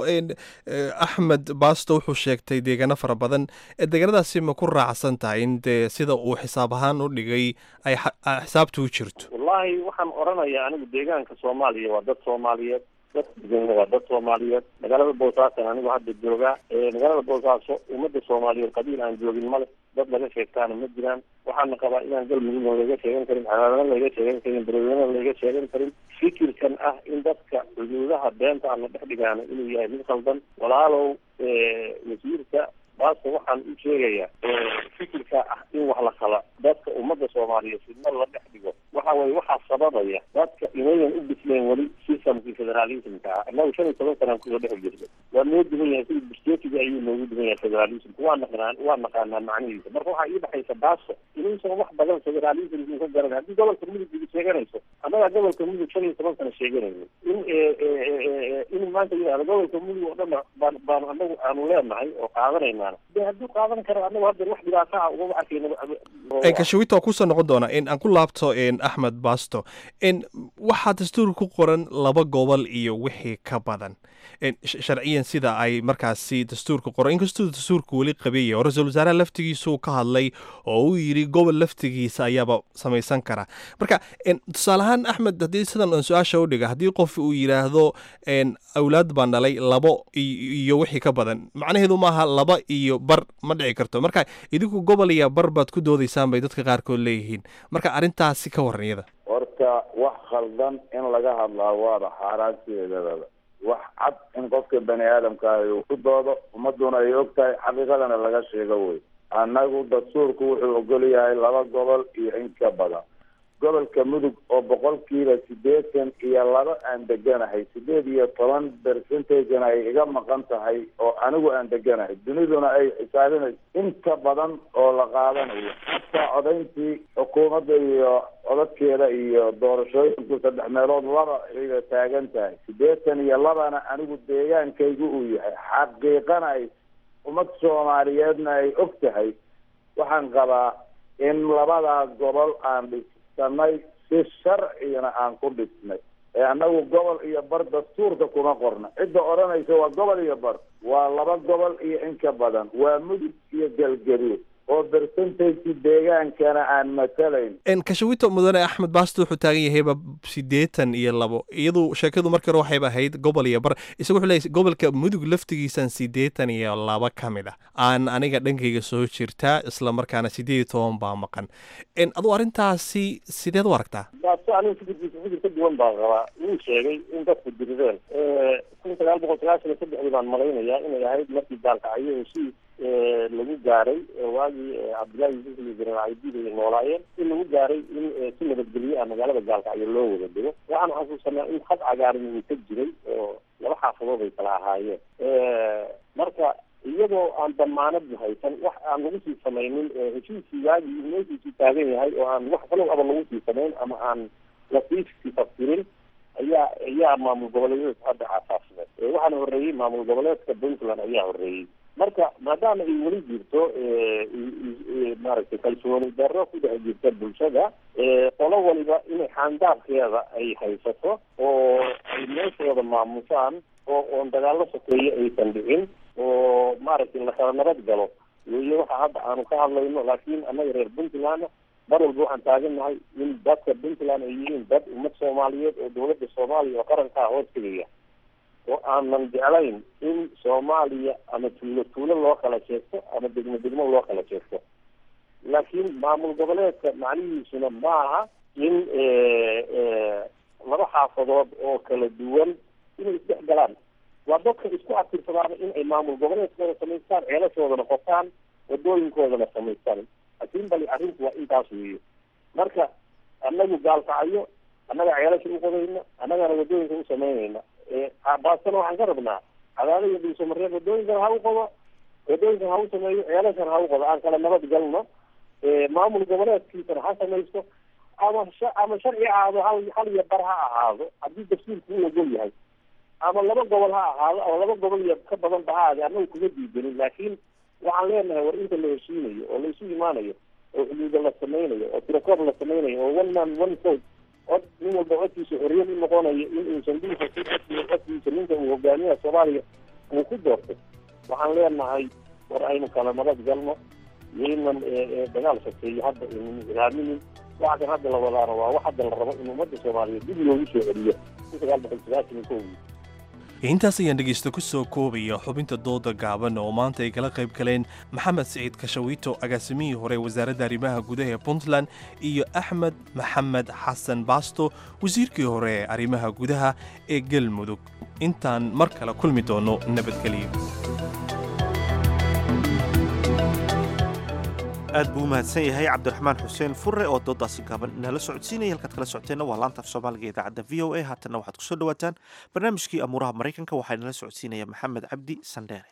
axmed baasto wuxuu sheegtay deegaano fara badan deegaanadaasi ma ku raacsan tahay in dee sida uu xisaab ahaan u dhigay ay xisaabta u jirto wallaahi waxaan odhanayaa anigu deegaanka soomaaliya waa dad soomaaliyeed dad degan waa dad soomaaliyeed magaalada boosaasan anigu hadda joogaa magaalada boosaaso ummadda soomaaliyeed qabiil aan joogin male dad laga sheegtaana ma jiraan waxaana qabaa inaan galmudugna laga sheegan karin calaadana laga sheegan karin bereweynana laga sheegan karin fikirkan ah in dadka xuduudaha beenta aan la dhex dhigaano inuu yahay mid khaldan walaalow wasiirka baaska waxaan u sheegayaa fikirka ah in wax la kala dadka ummadda soomaaliyeed fidna la dhex dhigo waxa weye waxaa sababaya dadka inayan u bisleen weli systemkii federalismka ah inagu shan iyo toban sanaan kusoo dhex jirnay waa noo duwan yahay sida burseetiga ayuu noogu duwan yahay federalismka waa naqnaan waa naqaanaa macnihiisa marka waxaa ii dhexaysa baaso inuusan wax badan federalismka ka garan haddii gobolka mudug iga sheeganayso annagaa gobolka mudug shan iyo toban sana sheeganayno in in maanta yidhahdo gobolka mudug oo dhan baan baan anagu aanu leenahay oo qaadanaynaana de hadduu qaadan karo anagu hadda wax dhibaato ah ugama arkayno kashawito waa kusoo noqon doona in aan ku laabto axmed basto in waxaa dastuur ku qoran laba gobol iyo wixii ka badan sharciyan sida ay markaasi dastuurka qoran inkastuu dastuurku weli qabiyaya oo ra-iisul wasaaraha laftigiisuu ka hadlay oo uu yidhi gobol laftigiisa ayaaba samaysan kara marka tusaale ahaan axmed haddii sidan aan su-aasha u dhiga haddii qof uu yidhaahdo awlaad baan dhalay labo iyo wixii ka badan macnaheedu maaha laba iyo bar ma dhici karto marka idinku gobol iyo bar baad ku doodaysaan bay dadka qaarkood leeyihiin marka arrintaasi ka waran iyada horta wax khaldan in laga hadlaa waaba xaaraan sideedadaba wax cad in qofka bani aadamka ah uu ku doodo ummaduna ay og tahay xaqiiqadana laga sheego wey annagu dastuurku wuxuu ogol yahay laba gobol iyo in ka badan gobolka mudug oo boqolkiiba siddeetan iyo laba aan deganahay siddeed iyo toban percentagena ay iga maqan tahay oo anigu aan deganahay duniduna ay xisaabinayso inta badan oo la qaadanayo hataa codayntii xukuumadda iyo codadkeeda iyo doorashooyinku saddex meelood laba ayga taagan tahay siddeetan iyo labana anigu deegaankaygu uu yahay xaqiiqana ay ummad soomaaliyeedna ay og tahay waxaan qabaa in labadaa gobol aan dhisanay si sharcigana aan ku dhisnay ee annagu gobol iyo bar dastuurka kuma qorna cidda odhanaysa waa gobol iyo bar waa laba gobol iyo in ka badan waa mudug iyo galgaduud oo percentage deegaankana aan matalayn kashawito mudane axmed baasto wuxuu taagan yahayba siddeetan iyo labo iyadu sheekadu markii hore waxayba ahayd gobol iyo bar isagu wuxuu leeyahay gobolka mudug laftigiisan siddeetan iyo laba ka mid ah aan aniga dhankayga soo jirtaa isla markaana siddeed iyo toban baa maqan aduu arrintaasi sideed u aragtaa baasto aniga fikirkiisa fikir ka duwan baan qabaa wuu sheegay in dadku dirideen kun sagaal boqol sagaashan iyo saddexdii baan malaynayaa inay ahayd markii gaalkacyo heshiis lagu gaaray waagii cabdullaahi yuusuf iyo jeneraal caydiid ay noolaayeen in lagu gaaray in si nabadgelyo ah magaalada gaalkacyo loo wada dego waxaan xasuusanaa in khad cagaaran uu ka jiray oo laba xaafadood ay kala ahaayeen marka iyadoo aan damaanad haysan wax aan lagu sii samaynin heshiiskii waagii meeshiisii taagan yahay oo aan wax kalow aba lagu sii samayn ama aan lasiisii tafsirin ayaa ayaa maamul goboleedyada hadda aasaasmeen waxaana horreeyey maamul goboleedka puntland ayaa horreeyey marka maadaama ay weli jirto maaragtay kalsooni darro ku dhex jirta bulshada qolo waliba inay xaandaabkeeda ay haysato oo ay meeshooda maamusaan oo oon dagaallo sokeeye aysan dhicin oo maaragtay lakala nabad galo weeye waxa hadda aanu ka hadlayno laakiin annaga reer puntland mar walba waxaan taagannahay in dadka puntland ay yihiin dad ummad soomaaliyeed oo dowladda soomaaliya oo qarankaa hoos tegaya oo aanan jeclayn in soomaaliya ama tuulo tuulo loo kala sheegto ama degmo degmo loo kala sheegto laakiin maamul goboleedka macnihiisuna maaha in laba xaafadood oo kala duwan inay isdhex galaan waa dadka isku abtirsadaana in ay maamul goboleedkooda samaystaan ceelashoodana qotaan wadooyinkoodana samaystaan laakiin bali arrinku waa intaas weeye marka annagu gaalkacyo annaga ceelasha u qodayna annagana wadooyinka u samaynayna baasana waxaan ka rabnaa cadaada iyo dhuusamareeb wadooyinkana ha u qodo wadooyinkana ha u sameeyo ceelashana ha u qodo aan kala nabad galno maamul goboleedkiisana ha samaysto ama ama sharci ahaado hal hal iyo bar ha ahaado haddii dastuurku u ogol yahay ama laba gobol ha ahaado ama laba gobol iyo ka badan ba ha ahaade annagu kuma diidanin laakiin waxaan leenahay war inta la heshiinayo oo la isu imaanayo oo xuduuda la samaynayo oo tirakoob la samaynayo oo one man one vote cod nin walba codkiisa xorriyad u noqonayo in uusan dhulka si codkiisa codkiisa ninka uu hogaamiyaha soomaaliya uu ku doortay waxaan leenahay war aynu kala nabad galno yaynan dagaal sokeeyo hadda aynan ilaaminin waxa kan hadda la wadaana waa wax hadda la rabo in ummadda soomaaliyeed dib loogu soo celiyo kun sagaal boqol sagaashan iyo kowdii intaas ayaan dhegaysta ku soo koobaya xubinta dooda gaaban oo maanta ay kala qayb galeen maxamed siciid kashawiito agaasimihii hore wasaaradda arrimaha gudaha ee puntland iyo axmed maxamed xasan baasto wasiirkii hore ee arrimaha gudaha ee galmudug intaan mar kale kulmi doono nabadgelyo aad buu u mahadsan yahay cabdiraxmaan xuseen fure oo doodaasi gaaban inala socodsiinaya halkaad kala socoteenna waa laanta af soomaaliga ee idaacadda v o a haatanna waxaad kusoo dhawaataan barnaamijkii amuuraha maraykanka waxaa inala socodsiinaya maxamed cabdi sandheere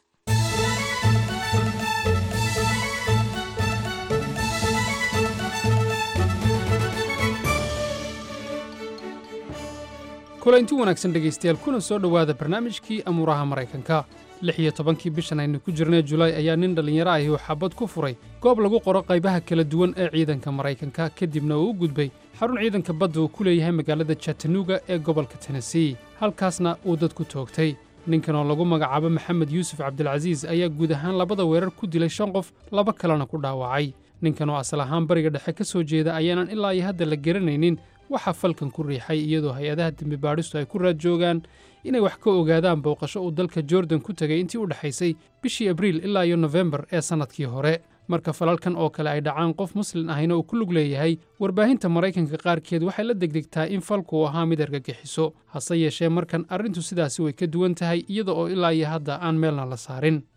kulanti wanaagsan dhegaystayaal kuna soo dhowaada barnaamijkii amuuraha maraykanka lix iyo tobankii bishan aynu ku jirnay julaay ayaa nin dhallinyaro ahi uu xabad ku furay goob lagu qoro qaybaha kala duwan ee ciidanka maraykanka kadibna uu u gudbay xarun ciidanka badda uu ku leeyahay magaalada chattanooga ee gobolka tennessee halkaasna uu dad ku toogtay ninkan oo lagu magacaabo maxamed yuusuf cabdilcasiis ayaa guud ahaan labada weerar ku dilay shan qof laba kalena ku dhaawacay ninkan oo asal ahaan bariga dhexe ka soo jeeda ayaanan ilaa iyo hadda la garanaynin waxaa falkan ku riixay iyadoo hay-adaha dembi baadhistu ay ku raad joogaan inay wax ka ogaadaan booqasho uu dalka jordan ku tegay intii u dhexaysay bishii abriil ilaa iyo nofembar ee sannadkii hore marka falalkan oo kale ay dhacaan qof muslin ahina uu ku lug leeyahay warbaahinta maraykanka qaarkeed waxay la degdegtaa in falku uu ahaa mid argagixiso hase yeeshee markan arrintu sidaasi way ka duwan tahay iyada oo ilaa iyo hadda aan meelna la saarin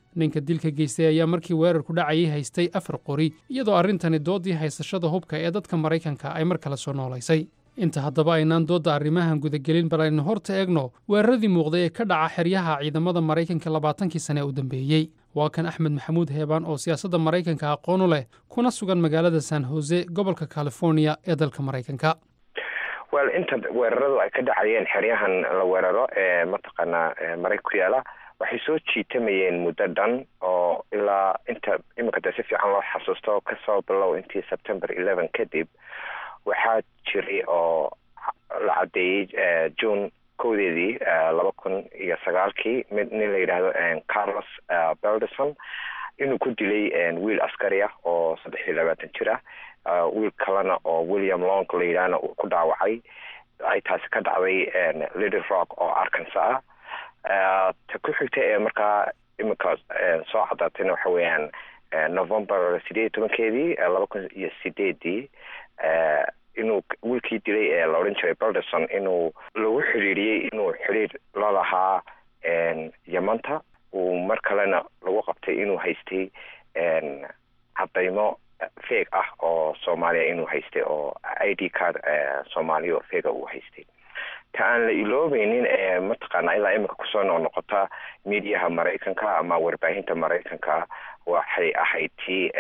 ninka dilka geystay ayaa markii weerarku dhacayay haystay afar qori iyadoo arrintani doodii haysashada hubka ee dadka maraykanka ay mar kale soo noolaysay inta haddaba aynaan doodda arrimahan gudagelin bal aynu horta eegno weeraradii muuqday ee ka dhaca xeryaha ciidamada maraykanka labaatankii sane u dambeeyey waa kan axmed maxamuud heebaan oo siyaasadda maraykanka aqoon u leh kuna sugan magaalada san hose gobolka californiya ee dalka maraykanka wel inta weeraradu ay ka dhacayeen xeryahan la weeraro ee mataqaanaa maraykan ku yaala waxay soo jiitamayeen muddo dhan oo ilaa inta iminka dee si fiican loo xasuusto kasoo bilow intii september eleven kadib waxaa jiray oo la caddeeyey june kowdeedii laba kun iyo sagaalkii mid nin la yidhaahdo carlos belderson inuu ku dilay wiil askari ah oo saddex iyo labaatan jir ah wiil kalena oo william long la yidhaahna uu ku dhaawacay ay taasi ka dhacday little rock oo arkansa ah ta ku xigta ee markaa iminka soo cadaatayna waxa weeyaan november sideed iyo tobankeedii laba kun iyo sideedii inuu wiilkii dilay ee la odhan jiray belderson inuu lagu xiriiriyey inuu xiriir la lahaa yamanta uu mar kalena lagu qabtay inuu haystay cadaymo feeg ah oo soomaaliya inuu haystay oo i d card soomaaliya oo feega uu haystay ta aan la iloobeynin ee mataqaana ilaa iminka kusoo noqnoqota mediaha maraykanka ama warbaahinta maraykanka waxay ahayd tii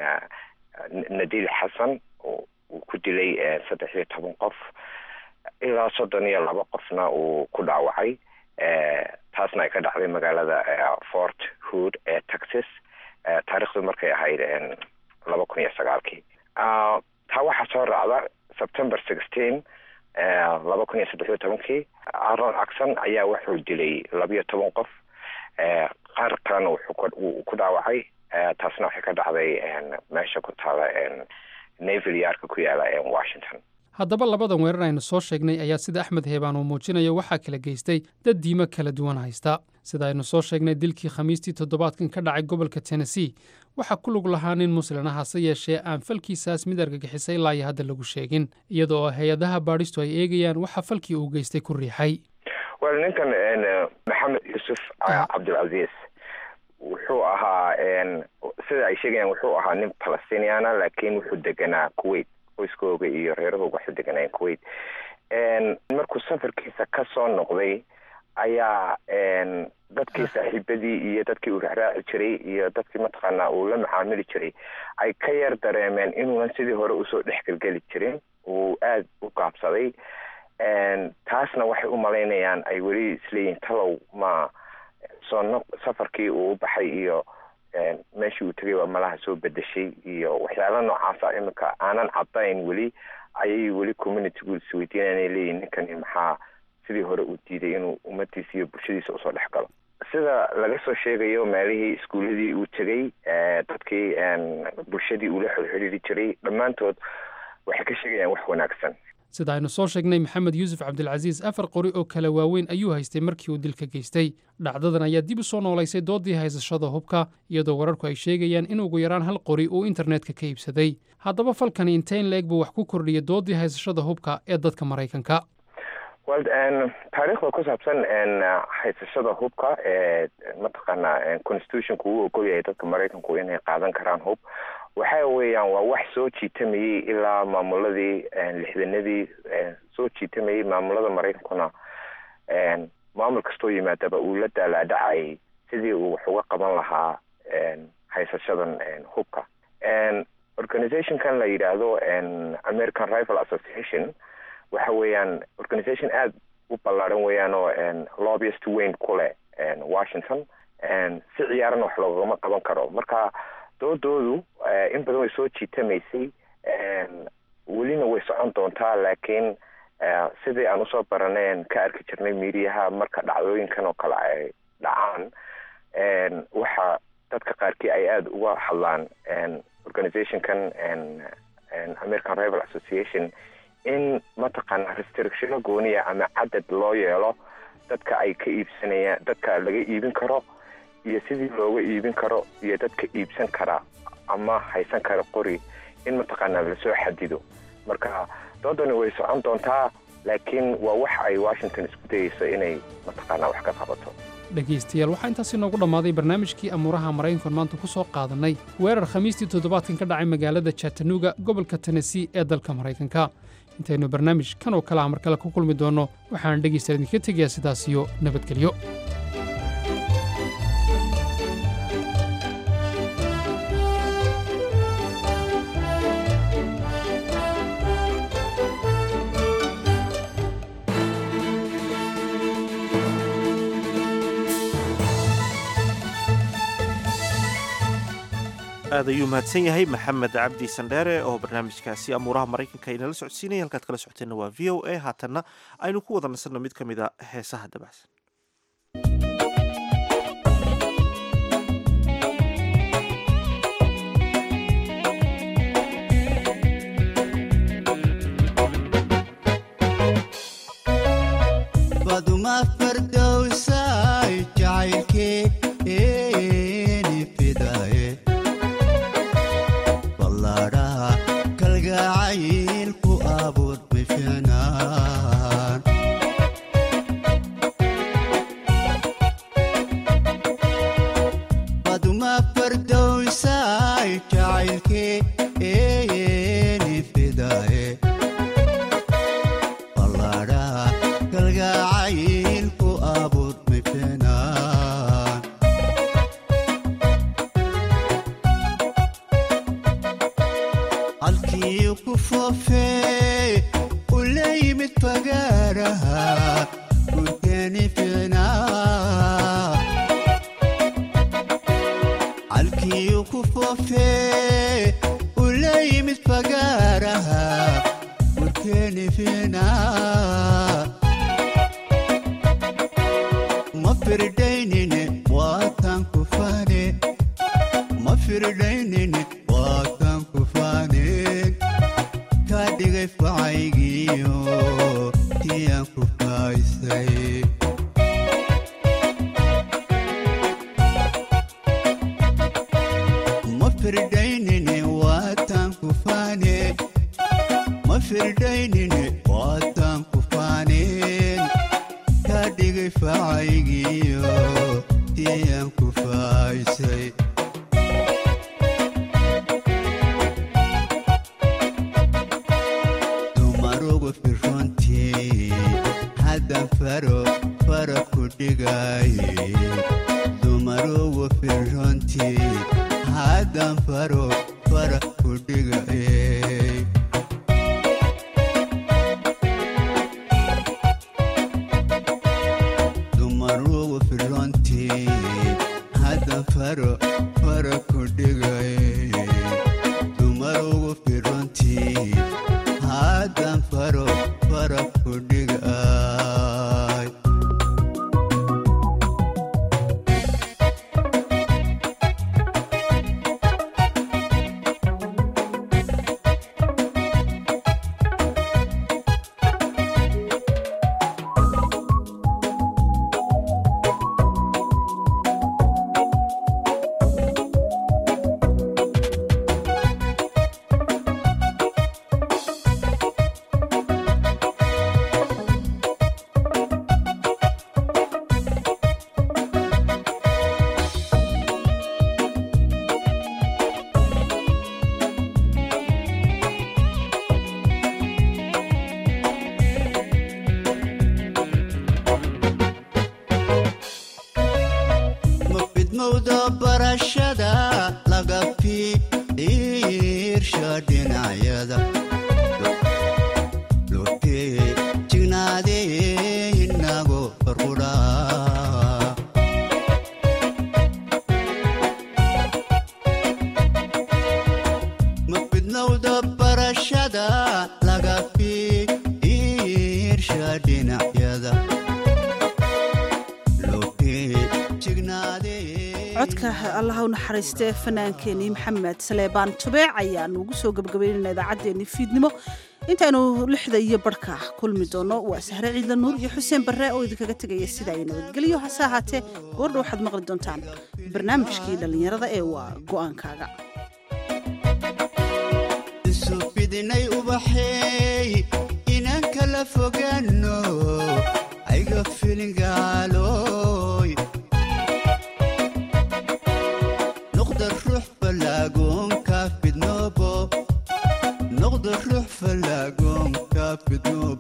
nadil xasan uu ku dilay saddex iyo toban qof ilaa soddon iyo laba qofna uu ku dhaawacay taasna ay ka dhacday magaalada fort hood ee texas taarikhdu markay ahayd laba kun iyo sagaalkii taa waxaa soo raacda september sixteen laba kun iyo saddex iyo tobankii aron axon ayaa wuxuu dilay labiyo toban qof qaar kalena wuxuu ku dhaawacay taasna waxay ka dhacday meesha ku taala naval yaarka ku yaala washington haddaba labadan weerar aynu soo sheegnay ayaa sida axmed heebaan uu muujinayo waxaa kala geystay dad diimo kala duwan haysta sida aynu soo sheegnay dilkii khamiistii toddobaadkan ka dhacay gobolka tennessee waxaa ku lug lahaa nin muslin ah hase yeeshee aan falkiisaas mid argagixisay ilaa iyo hadda lagu sheegin iyada oo hay-adaha baadhistu ay eegayaan waxa falkii uu geystay ku riixay wel ninkan maxamed yuusuf cabdilcaziis wuxuu ahaa sida ay sheegayaan wuxuu ahaa nin palestiniana laakiin wuxuu deganaa kuwait qoyskooga iyo reerahooga waxay deganayeen kuwait markuu safarkiisa ka soo noqday ayaa dadkii saaxiibadii iyo dadkii uu raacraaci jiray iyo dadkii mataqaanaa uu la macaamili jiray ay ka yar dareemeen inuunan sidii hore usoo dhexgelgeli jirin uu aada u gaabsaday taasna waxay u malaynayaan ay weli isleeyihin talow ma soo safarkii uu u baxay iyo meeshii uu tegay waa malaha soo bedeshay iyo waxyaala noocaasa iminka aanan cadayn weli ayay weli communitygu isweydiinaan leeyihin ninkani maxaa sidii hore uu diiday inuu ummadiisa iyo bulshadiisa usoo dhex galo sida laga soo sheegayo meelihii iskuuladii uu tegay dadkii bulshadii uu la xidhiiri jiray dhammaantood waxay ka sheegayaan wax wanaagsan sida aynu soo sheegnay maxamed yuusuf cabdilcasiis afar qori oo kala waaweyn ayuu haystay markii uu dilka geystay dhacdadan ayaa dib u soo noolaysay doodii haysashada hubka iyadoo wararku ay sheegayaan in ugu yaraan hal qori uu internetka ka iibsaday haddaba falkani inteyn la-eg buu wax ku kordhiyay doodii haysashada hubka ee dadka maraykanka wel taariikhda ku saabsan haysashada hubka ee mataqaanaa constitutionku uu ogol yahay dadka maraykanku inay qaadan karaan hub waxa weeyaan waa wax soo jiitamayey ilaa maamuladii lixdanadii soo jiitamayey maamulada maraykankuna maamul kastoo yimaadaba uu la daalaadhacayay sidii uu wax uga qaban lahaa haysashadan hubka organizationkan la yidhaahdo american rival association waxa weeyaan organization aada u ballaaran weeyaan oo lobbyist weyn ku leh washington si ciyaarana wax loogama qaban karo marka doodoodu in badan way soo jiitamaysay welina way socon doontaa laakiin sidii aan usoo baraneen ka arki jirnay miidiyaha marka dhacdooyinkan oo kale ay dhacaan waxa dadka qaarkii ay aada uga hadlaan organizationkan american rival association in mataqaana restrictiono gooniya ama cadad loo yeelo dadka ay ka iibsanayaan dadka laga iibin karo iyo sidii looga iibin karo iyo dadka iibsan kara ama haysan kara qori in mataqaanaa lasoo xadido marka doodani way socon doontaa laakiin waa wax ay washington isku dayeyso inay mataqaanaa wax ka qabato dhegaystayaal waxaa intaasi noogu dhammaaday barnaamijkii amuuraha maraykankan maanta ku soo qaadannay weerar khamiistii toddobaadkan ka dhacay magaalada chattanooga gobolka tennessee ee dalka maraykanka intaynu barnaamij kan oo kale ah mar kale ku kulmi doonno waxaan dhegaystayaal idinka tegayaa sidaas iyo nabadgelyo aad ayuu mahadsan yahay maxamed cabdi sandheere oo barnaamijkaasi amuuraha maraykanka inala socodsiinaya halkaad kala socoteenna waa v o a haatanna aynu ku wada nasanno mid ka mid a heesaha dabacsan baduma fardowsay jacaylkeeni fidaye ballaadhaha kalgacayl ku abuur bifinaan baduma fardowsay jacaylkeeni fidaye ballaadhaha kalgacayl ku abuur bifinaan halkii ku foofee u la yimid fagaaraha gurkeeni ficnaa halkii ku foofee u la yimid fagaaraha gurkeeni ficnaa ma firdaynine waatan ku fane ma firdaynine waatan ku fane ka dhigay facaygiyo tiyaan ku faaysay ma firdaynine waatan ku fane ma firdaynine waatan ku faneen ka dhigay facaygiyo tiyaan ku faaysay dumarugu firrontii haddan faro fara ku dhigaye dumarugu firrontii haddan faro fara ku dhigaye dumarugu firrontii haddan faro fara ku dhigaye dumarugu firrontii haddan faro fara ku dhigay ma fidmowda barashada laga fiirsha dhinacyada lotee jignaadee inago farqudhaa ma fidmowda barashada laga fiirsha dhinacyada lotee jignaadee codka allaha u naxariistee fanaankeenii maxamed saleebaan tubeec ayaanu ugu soo gebagabaynayna idaacaddeenii fiidnimo intaynu lixda iyo barhka kulmi doono waa sahre ciidla nuur iyo xuseen barre oo idinkaga tegaya sidaa iyo nabadgelyo hase ahaatee goordha waxaad maqli doontaan barnaamijkii dhallinyarada ee waa go'aankaaga isu fidinay ubaxeey inaan kala fogaanno ayga filingaaloy fidno